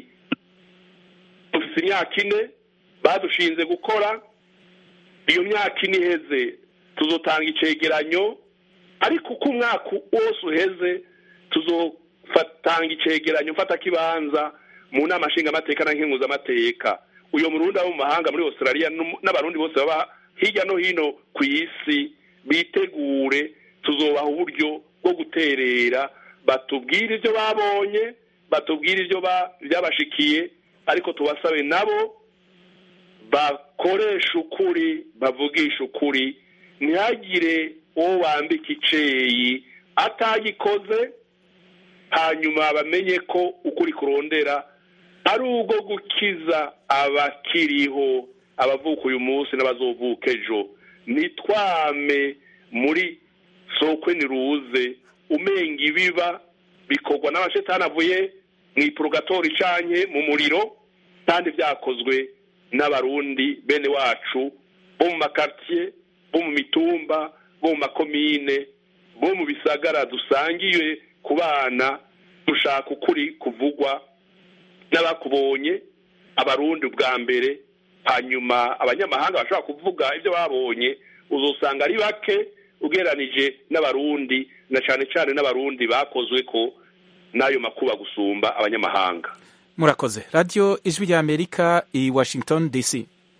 dufite imyaka ine badushinze gukora iyo myaka ine iheze tuzotanga icegeranyo ariko uko umwaka wose uheze tuzotanga icegeranyo mfata kibanza mu nama nshingamateka na nkenguzamateka uyu murundi abo mu mahanga muri australia n'abarundi bose baba hirya no hino ku isi bitegure tuzobaha uburyo bwo guterera batubwire ibyo babonye batubwire ibyo byabashikiye ariko tubasabe nabo bakoresha ukuri bavugisha ukuri ntihagire uwo wambika iceyi atagikoze hanyuma bamenye ko ukuri kurondera ari ubwo gukiza abakiriho abavuka uyu munsi n'abazovuka ejo nitwame muri sokwe niruze umenga ibiba bikorwa n'amashetani avuye mu ipurogatori icanye mu muriro kandi byakozwe n'abarundi bene wacu bo mu makartiye bo mu mitumba bo mu makomine bo mu bisagara dusangiye ku bana dushaka ukuri kuvugwa n'abakubonye abarundi ubwa mbere hanyuma abanyamahanga bashobora kuvuga ibyo babonye uzasanga ari bake ugereranije n'abarundi na cyane cyane n'abarundi bakozwe ko n'ayo makuba gusumba abanyamahanga murakoze radiyo ijwi rya amerika i washington dc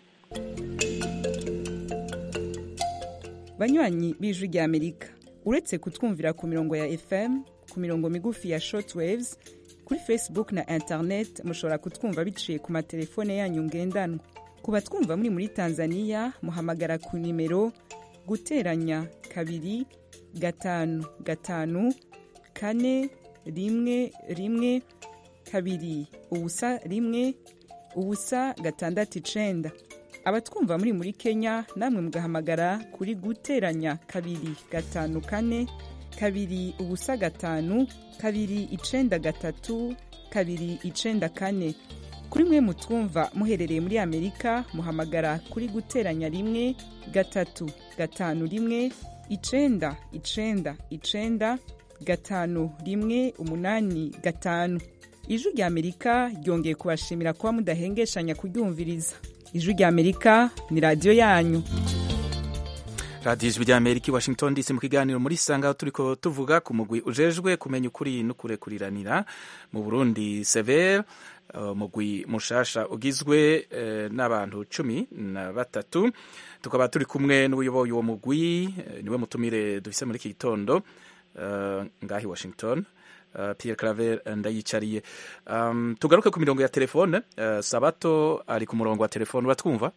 banywanyi b'ijwi rya amerika uretse kutwumvira ku mirongo ya fm ku mirongo migufi ya shortwaves kuri facebook na internet mushobora kutwumva biciye ku matelefone yanyu ngendanwa ku batwumva muri muri tanzania muhamagara ku nimero guteranya kabiri gatanu gatanu kane rimwe rimwe kabiri ubusa rimwe ubusa gatandatu icenda abatwumva muri muri kenya namwe mugahamagara kuri guteranya kabiri gatanu kane kabiri ubusa gatanu kabiri icenda gatatu kabiri icenda kane kuri mwe mutwumva muherereye muri amerika muhamagara kuri guteranya rimwe gatatu gatanu rimwe icenda icenda icenda gatanu rimwe umunani gatanu ijwi rya amerika ryongeye kubashimira kuba mudahengeshanya kuryumviriza ijwi rya amerika ni radiyo yanyu radiyo ijwi rya amerika i washington dc mu kiganiro muri sanga turiko tuvuga ku mugwi ujejwe kumenya ukuri no kurekuriranira mu burundi severe umugwi mushasha ugizwe n'abantu cumi na batatu tukaba turi kumwe n'ubuyoboye uwo mugwi niwe mutumire dufise muri iki gitondo ngahi washington Pierre Claver ndayicariye tugaruke ku mirongo ya telefone sabato ari ku murongo wa telefone uratwumva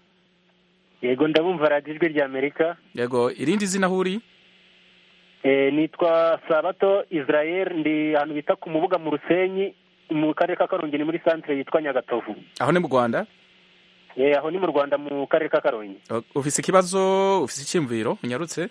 yego ndabumva radiyo ijwi rya amerika yego irindi zina aho uri nitwa sabato israel ndi ahantu bita ku mubuga mu rusenyi mu karere ka karongi ni muri santire yitwa nyagatovu aho ni mu rwanda aho ni mu rwanda mu karere ka karongi ufise ikibazo ufise icyumviro unyarutse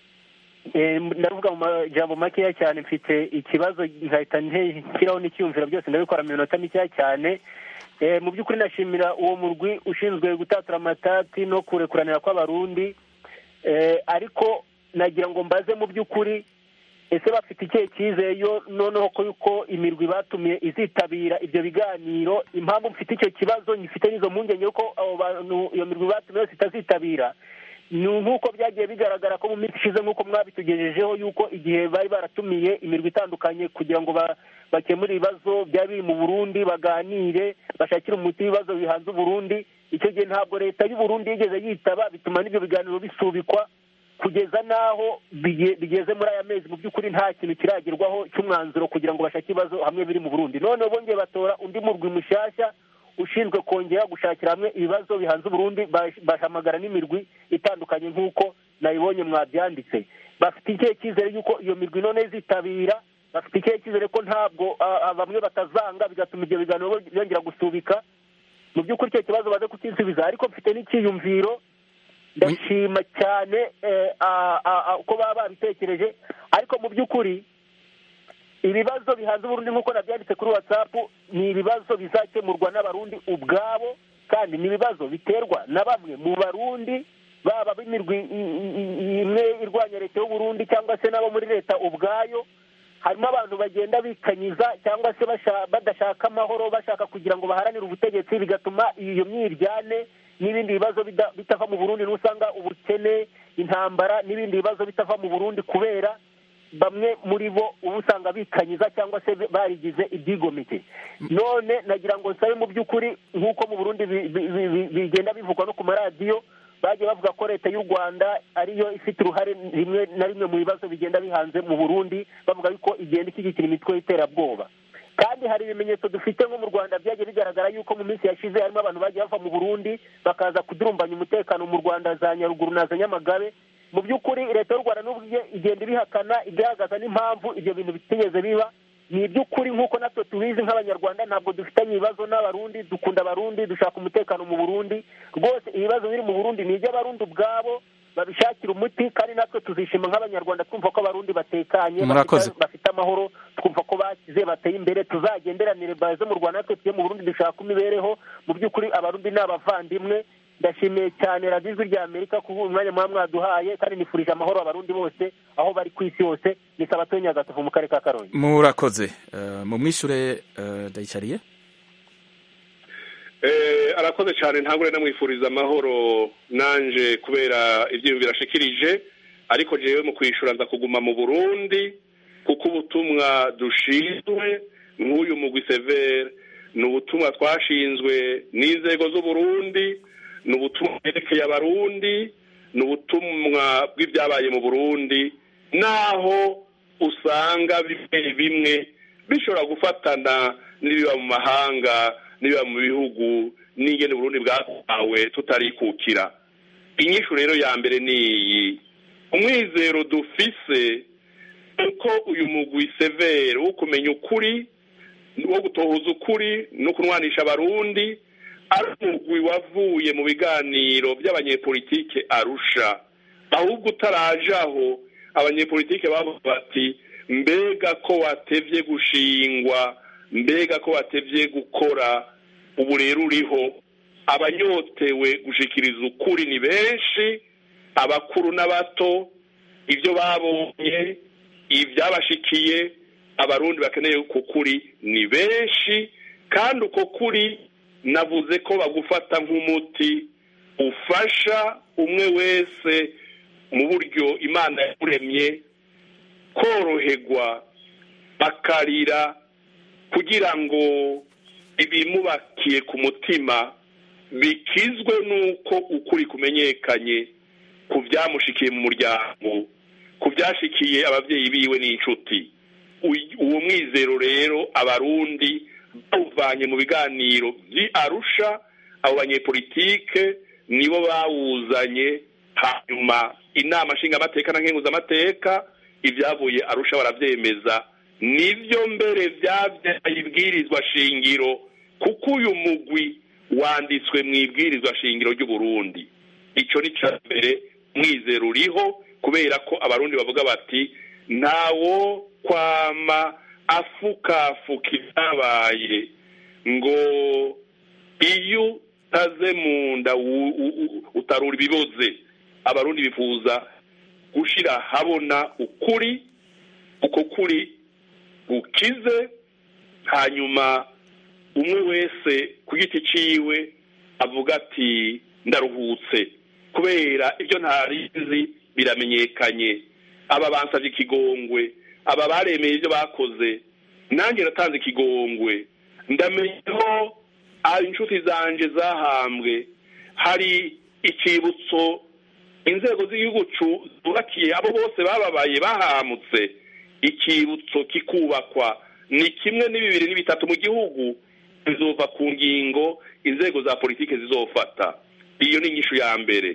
ndavuga mu majambo makeya cyane mfite ikibazo nkahita nshyiraho n'icyumviro byose ndabikora mu minota mikeya cyane mu by'ukuri nashimira uwo murwi ushinzwe gutatura amatati no kurekuranira kw'abarundi ariko nagira ngo mbaze mu by'ukuri ese bafite ikihe cyizere yo noneho ko yuko imirwi batumiye izitabira ibyo biganiro impamvu mfite icyo kibazo ngifite n'izo mpungenge yuko abo bantu iyo mirwi batumiye yose itazitabira ni nk'uko byagiye bigaragara ko mu minsi ishize nk'uko mwabitugejejeho yuko igihe bari baratumiye imirwi itandukanye kugira ngo bakemure ibibazo byaba biri mu burundi baganire bashakire umuti w'ibibazo bihanze uburundi icyo gihe ntabwo leta y'uburundi yigeze yitaba bituma n'ibyo biganiro bisubikwa kugeza n'aho bigeze muri aya mezi mu by'ukuri nta kintu kiragerwaho cy'umwanzuro kugira ngo bashake ibibazo hamwe biri mu burundi noneho bongeye batora undi murwi mushyashya ushinzwe kongera gushakira hamwe ibibazo bihanze uburundi bahamagara n'imirwi itandukanye nk'uko nayibonye mwabyanditse bafite ikihe cyizere y'uko iyo mirwi none izitabira bafite ikihe cyizere ko ntabwo bamwe batazanga bigatuma ibyo biganiro byongera gusubika mu by'ukuri icyo kibazo baze kukisubiza ariko mfite n'icyiyumviro ndashima cyane uko baba babitekereje ariko mu by'ukuri ibibazo bihanze uburundi nk'uko nabyanditse kuri watsapu ni ibibazo bizakemurwa n'abarundi ubwabo kandi ni ibibazo biterwa na bamwe mu barundi baba b'imirwi imwe irwanya leta y'uburundi cyangwa se n'abo muri leta ubwayo harimo abantu bagenda bikanyiza cyangwa se badashaka amahoro bashaka kugira ngo baharanire ubutegetsi bigatuma iyo myiryane n'ibindi bibazo bitava mu burundi n'usanga ubukene intambara n'ibindi bibazo bitava mu burundi kubera bamwe muri bo uba usanga bikanyiza cyangwa se barigize ibyigomeke none nagira ngo nsabe mu by'ukuri nk'uko mu burundi bigenda bivugwa no ku maradiyo bagiye bavuga ko leta y'u rwanda ariyo ifite uruhare rimwe na rimwe mu bibazo bigenda bihanze mu burundi bavuga yuko igenda ishyigikira imitwe y'iterabwoba kandi hari ibimenyetso dufite nko mu rwanda byagiye bigaragara yuko mu minsi yashize harimo abantu bagiye bava mu burundi bakaza kudurumbanya umutekano mu rwanda za nyaruguru na za nyamagabe mu by'ukuri leta y'u rwanda n'ubwo igenda ibihakana igaragaza n'impamvu ibyo bintu bitigeze biba ni iby'ukuri nk'uko natwe tubizi nk'abanyarwanda ntabwo dufitanye ibibazo n'abarundi dukunda abarundi dushaka umutekano mu burundi rwose ibibazo biri mu burundi ni iby'abarundi ubwabo babishakira umuti kandi natwe tuzishima nk'abanyarwanda twumva ko abarundi batekanye bafite amahoro twumva ko bakize bateye imbere tuzagenderanire baze mu rwanda natwe tujye mu burundi dushaka imibereho mu by'ukuri abarundi ni abavandimwe ndashimiye cyane radiyo ijwi rya amerika ku umwanya muba mwaduhaye kandi nifurije amahoro abarundi bose aho bari ku isi hose ni sabato nyagatovu mu karere ka karongi murakoze mu mwishure ndayicariye arakoze cyane ntabwo namwifuriza amahoro nanje kubera ibyo birashikirije ariko jewe mu kwishyura nza kuguma mu burundi kuko ubutumwa dushinzwe nk'uyu mugwi severe ni ubutumwa twashinzwe n'inzego z'uburundi ni ubutumwa bwerekeye abarundi ni ubutumwa bw'ibyabaye mu burundi naho usanga bimwe bimwe bishobora gufatana n'ibiba mu mahanga n'ibiba mu bihugu n'ingene uburundi bwatawe tutarikukira inyishu rero ya mbere ni iyi umwizero dufise uko uyu mugwi severe wo kumenya ukuri wo gutohoza ukuri no kunwanisha abarundi ari umugwi wavuye mu biganiro by'abanyepolitike arusha ahubwo utaraje aho abanyepolitike bavuga bati mbega ko watevye gushingwa mbega ko watevye gukora ubu rero uriho abanyotewe gushikiriza ukuri ni benshi abakuru n'abato ibyo babonye ibyabashikiye abarundi bakeneye uko kuri ni benshi kandi uko kuri navuze ko bagufata nk'umuti ufasha umwe wese mu buryo imana yamuremye koroherwa bakarira kugira ngo ibimubakiye ku mutima bikizwe n'uko ukuri kumenyekanye ku byamushikiye mu muryango ku byashikiye ababyeyi biwe n'inshuti uwo mwizero rero abarundi bawuvanye mu biganiro by'arusha abo banyepolitike nibo bawuzanye hanyuma inama nshingamateka na nkenguzamateka ibyavuye arusha barabyemeza nibyo mbere byabyaye ibwirizwa shingiro kuko uyu mugwi wanditswe mu ibwirizwa shingiro ry'uburundi icyo ni cya mbere mwizero uriho kubera ko abarundi bavuga bati ntawo kwama afukafuka ibyabaye ngo iyo utaze mu nda utarura ibiboze abarundi bifuza gushyira habona ukuri uko kuri gukize hanyuma umwe wese ku giti ciwe avuga ati ndaruhutse kubera ibyo ntarizi biramenyekanye aba bansabye ikigongwe aba baremeye ibyo bakoze nanjye natanze ikigongwe ndamenyeho inshuti zanjye zahambwe hari icyibutso inzego z'igihugu zubakiye abo bose bababaye bahamutse icyibutso kikubakwa ni kimwe n'ibibiri n'ibitatu mu gihugu bizova ku ngingo inzego za politiki zizofata iyo ni inyishu ya mbere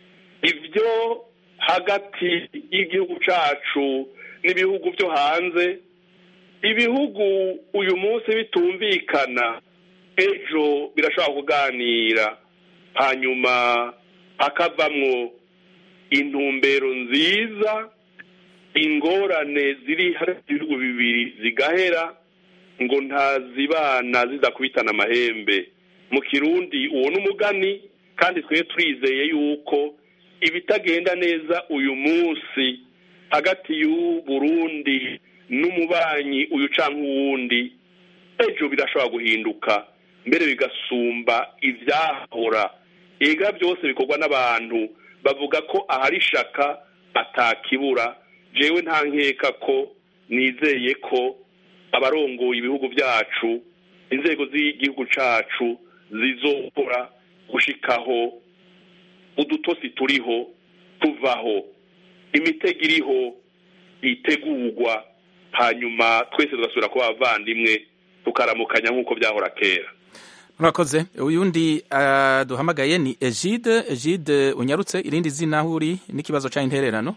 ibyo hagati y'igihugu cyacu n'ibihugu byo hanze ibihugu uyu munsi bitumvikana ejo birashobora kuganira hanyuma hakavamwo intumbero nziza ingorane ziri hagati y'ibihugu bibiri zigahera ngo ntazibana zidakubitana amahembe mu kirundi uwo ni umugani kandi twe turizeye yuko ibitagenda neza uyu munsi hagati y'uburundi n'umubanyi uyu cyangwa uwundi ejo birashobora guhinduka mbere bigasumba ibyahora ega byose bikorwa n'abantu bavuga ko ahari ishaka atakibura jewe nta nkeka ko nizeye ko abarongoye ibihugu byacu inzego z'igihugu cyacu zizokora gushikaho udutosi turiho tuvaho imitego iriho itegurwa hanyuma twese tugasubira kuba abavandimwe tukaramukanya nk'uko byahora kera murakoze uyundi duhamagaye ni egide egide unyarutse irindi zina aho uri n'ikibazo cya intererano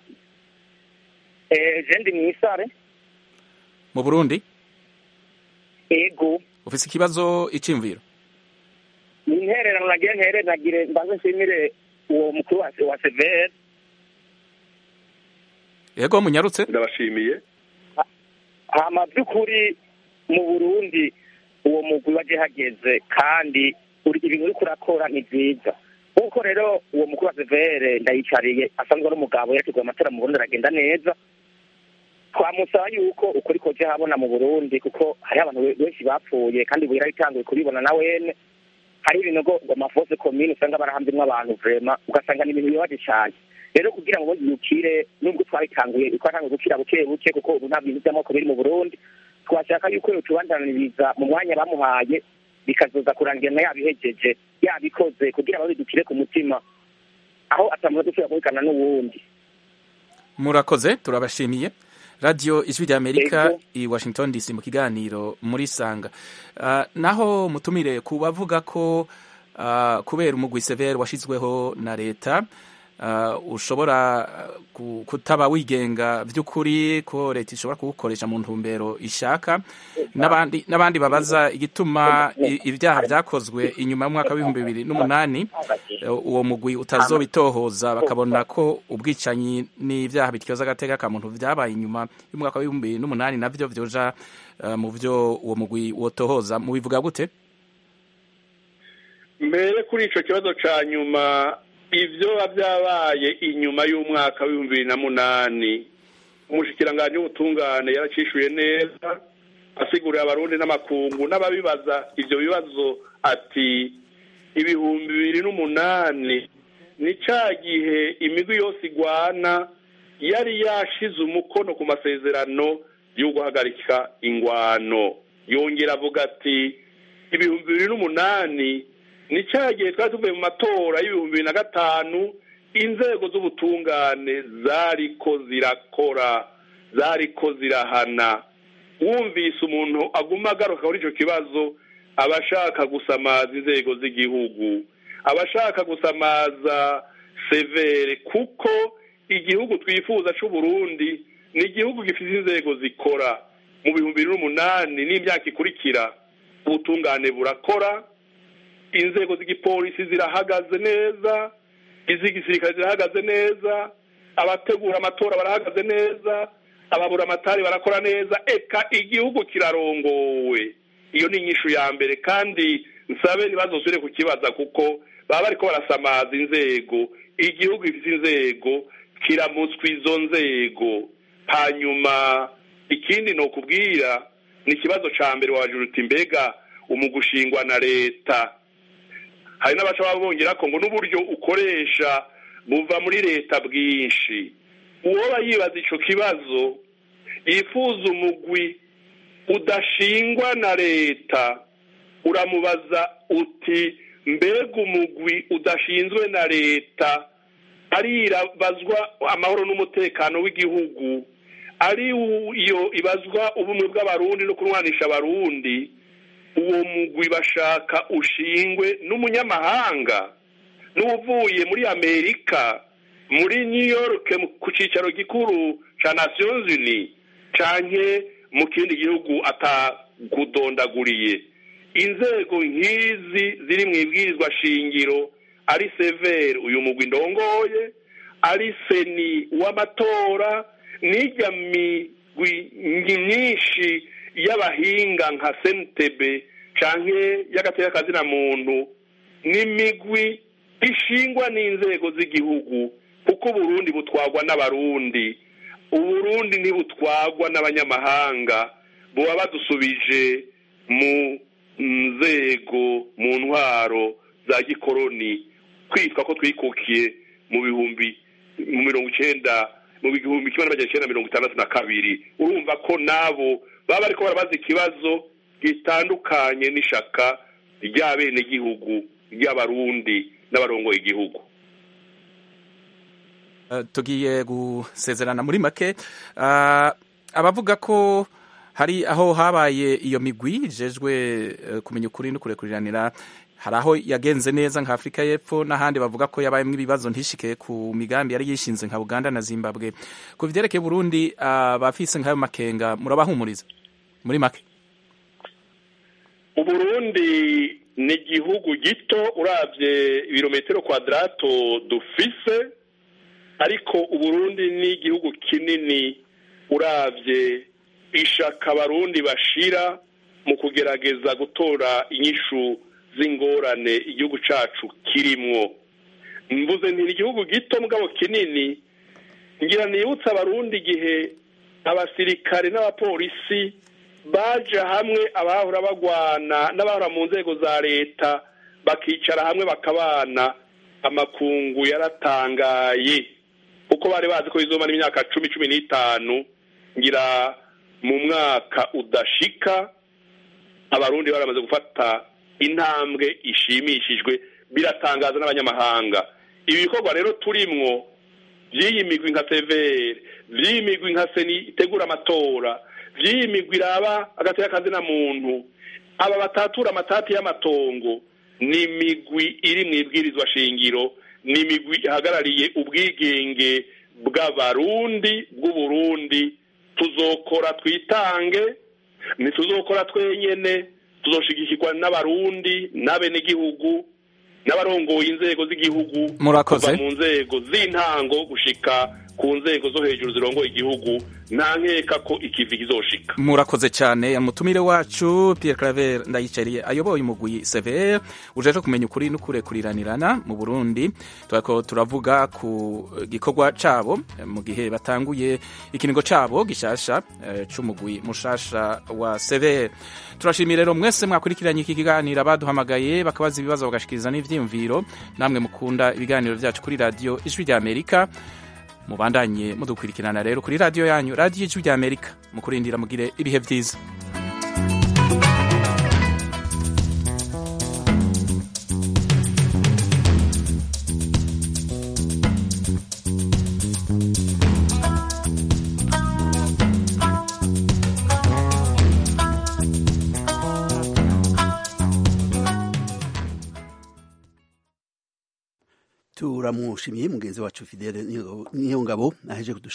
egende mu isare mu burundi ego ufite ikibazo icyumviro ni intererano nagira ntere nagire mbanze nshimire uwo mukuru wa severe yego munyarutse ndabashimiye hama by'ukuri mu burundi uwo mugwi waje hageze kandi ibintu uri kurakora ni byiza nk'uko rero uwo mukuru wa severe ndayicariye asanzwe ari umugabo yateguye amatora mu burundi aragenda neza twamusaba yuko ukuri koje habona mu burundi kuko hariho abantu benshi bapfuye kandi buhira bitanguye kubibona na wene hari ibinogo ngo amafose komine usanga barahambyemwo abantu vrema ugasanga ni ibintu bibabaje cane rero kugira ngo yukire nubwo twabitanguye twatanguye gukira buke buke kuko ubu nta bintu by'amoko biri mu burundi twashaka yuko yotubandaniriza mu mwanya bamuhaye bikazoza kurangira na yabihejeje yabikoze kugira ngo bidukire ku mutima aho atamuza dushobora kubikana n'uwundi murakoze turabashimiye radiyo ijwi ry'amerika i washington dc mu kiganiro muri sanga uh, naho mutumire ku bavuga ko uh, kubera umugwi severe washyizweho na leta uh, ushobora kutaba wigenga by'ukuri ko leta ishobora kuwukoresha mu ntumbero ishaka n'abandi n'abandi babaza igituma ibyaha byakozwe inyuma y'umwaka w'ibihumbi bibiri n'umunani uwo mugwi utazobitohoza bakabona ko ubwicanyi n'ibyaha bityoza agateka ka muntu byabaye inyuma y'umwaka w'ibihumbi bibiri n'umunani nabyo byoja mu byo uwo mugwi wotohoza mubivuga gute mbere kuri icyo kibazo cya nyuma ibyo biba byabaye inyuma y'umwaka w'ibihumbi bibiri na munani umushyikirangantego w'ubutungane yaracishuye neza asigurira abarundi n'amakungu n'ababibaza ibyo bibazo ati ibihumbi bibiri n'umunani ni cya gihe imigwi yose igwana yari yashize umukono ku masezerano yo guhagarika ingwano yongera avuga ati ibihumbi bibiri n'umunani ni cya gihe twari tuvuye mu matora y'ibihumbi bibiri na gatanu inzego z'ubutungane zariko zirakora zariko zirahana wumvise umuntu aguma agaruka kuri icyo kibazo aba ashaka gusamaza inzego z'igihugu aba ashaka gusamaza severe kuko igihugu twifuza cy'u Burundi ni igihugu gifite inzego zikora mu bihumbi bibiri n'umunani n'imyaka ikurikira ubutungane burakora inzego z'igipolisi zirahagaze neza iz'igisirikare zirahagaze neza abategura amatora barahagaze neza ababura amatari barakora neza eka igihugu kirarongowe iyo ni inyishu ya mbere kandi nsabe ntibazosubire kukibaza kuko baba bariko barasamaza inzego igihugu gifite inzego kiramutswa izo nzego hanyuma ikindi ni ukubwira ni ikibazo ca mbere wabajura uti mbega umugushingwa na leta hari n'abaca baba bongera ko ngo n'uburyo ukoresha buva muri leta bwinshi uwoba yibaza ico kibazo yifuza umugwi udashingwa na leta uramubaza uti mbega umugwi udashinzwe na leta arirabazwa amahoro n'umutekano w'igihugu ari iyo ibazwa ubumwe bw'abarundi no kurwanisha abarundi uwo mugwi bashaka ushingwe n'umunyamahanga n'uvuye muri amerika muri new york ku cyicaro gikuru cya nations unies canke mu kindi gihugu atakudondaguriye inzego nk'izi ziri mu ibwirizwa shingiro ari severe uyu mugwi ndongoye ari seni w'amatora n'ijya migwi myinshi y'abahinga nka sentebe canke y'agateka kazina muntu n'imigwi ishingwa n'inzego z'igihugu kuko uburundi butwagwa n'abarundi uburundi ntibutwagwa n'abanyamahanga buba badusubije mu nzego mu ntwaro za gikoroni kwitwa ko twikukiye mu bihumbi mu mirongo icenda mu bihumbi kimwe n'amajana icenda mirongo itandatu na kabiri urumva ko nabo baba bariko barabaza ikibazo gitandukanye n'ishaka ry'abenegihugu ry'abarundi n'abarongoye igihugu tugiye gusezerana muri make abavuga ko hari aho habaye iyo migwi ijejwe kumenya ukuri no kurekuriranira hari aho yagenze neza nka afurika y'epfo n'ahandi bavuga ko yabayemo ibibazo ntishike ku migambi yari yishinze nka uganda na zimbabwe ku byerekeye burundi abafise nk'ayo makenga murabahumuriza muri make uburundi ni igihugu gito urabye ibirometero kwadarato dufise ariko uburundi ni igihugu kinini urabye ishaka abarundi bashira mu kugerageza gutora inyishu z'ingorane igihugu cyacu kirimwo mvuze nti igihugu gito mugabo kinini ngira nibutse abarundi igihe abasirikare n'abapolisi baje hamwe abahora bagwana n'abahora mu nzego za leta bakicara hamwe bakabana amakungu yaratangaye kuko bari bazi ko bizomara imyaka cumi cumi n'itanu ngira mu mwaka udashika abarundi baramaze gufata intambwe ishimishijwe biratangaza n'abanyamahanga ibi bikorwa rero turimwo by'iyi migwi nka severe by'iyi migwi nka seni itegura amatora by'iyi migwi iraba agateka kazina muntu aba batatura amatati y'amatongo ni imigwi iri mu ibwirizwa shingiro ni imigwi ihagarariye ubwigenge bw'abarundi bw'uburundi tuzokora twitange ntituzokora twenyene tuzoshigikirwa n'abarundi n'abenegihugu n'abarongoye inzego z'igihugu murakoze kuva mu nzego z'intango gushika ku nzego zo hejuru zirongoye igihugu nta nkeka ko ikivi kizoshika murakoze cyane umutumire wacu Pierre Claver ndayicariye ayoboye umugwi severe ujeje kumenya ukuri n'ukurekuriranirana mu Burundi turako turavuga ku gikorwa cabo mu gihe batanguye ikinigo cabo gishasha eh, c'umugwi mushasha wa severe turashimira rero mwese mwakurikiranye iki kiganiro abaduhamagaye bakabaza ibibazo bagashikiriza n'ivyiyumviro namwe mukunda ibiganiro vyacu kuri radio ijwi rya Amerika mubandanye mudukurikirana rero kuri radiyo yanyu radiyo ijwi rya amerika mukurindira mugire ibihe byiza turamushimiye mugenzi wacu fidele niyo ngabo aheje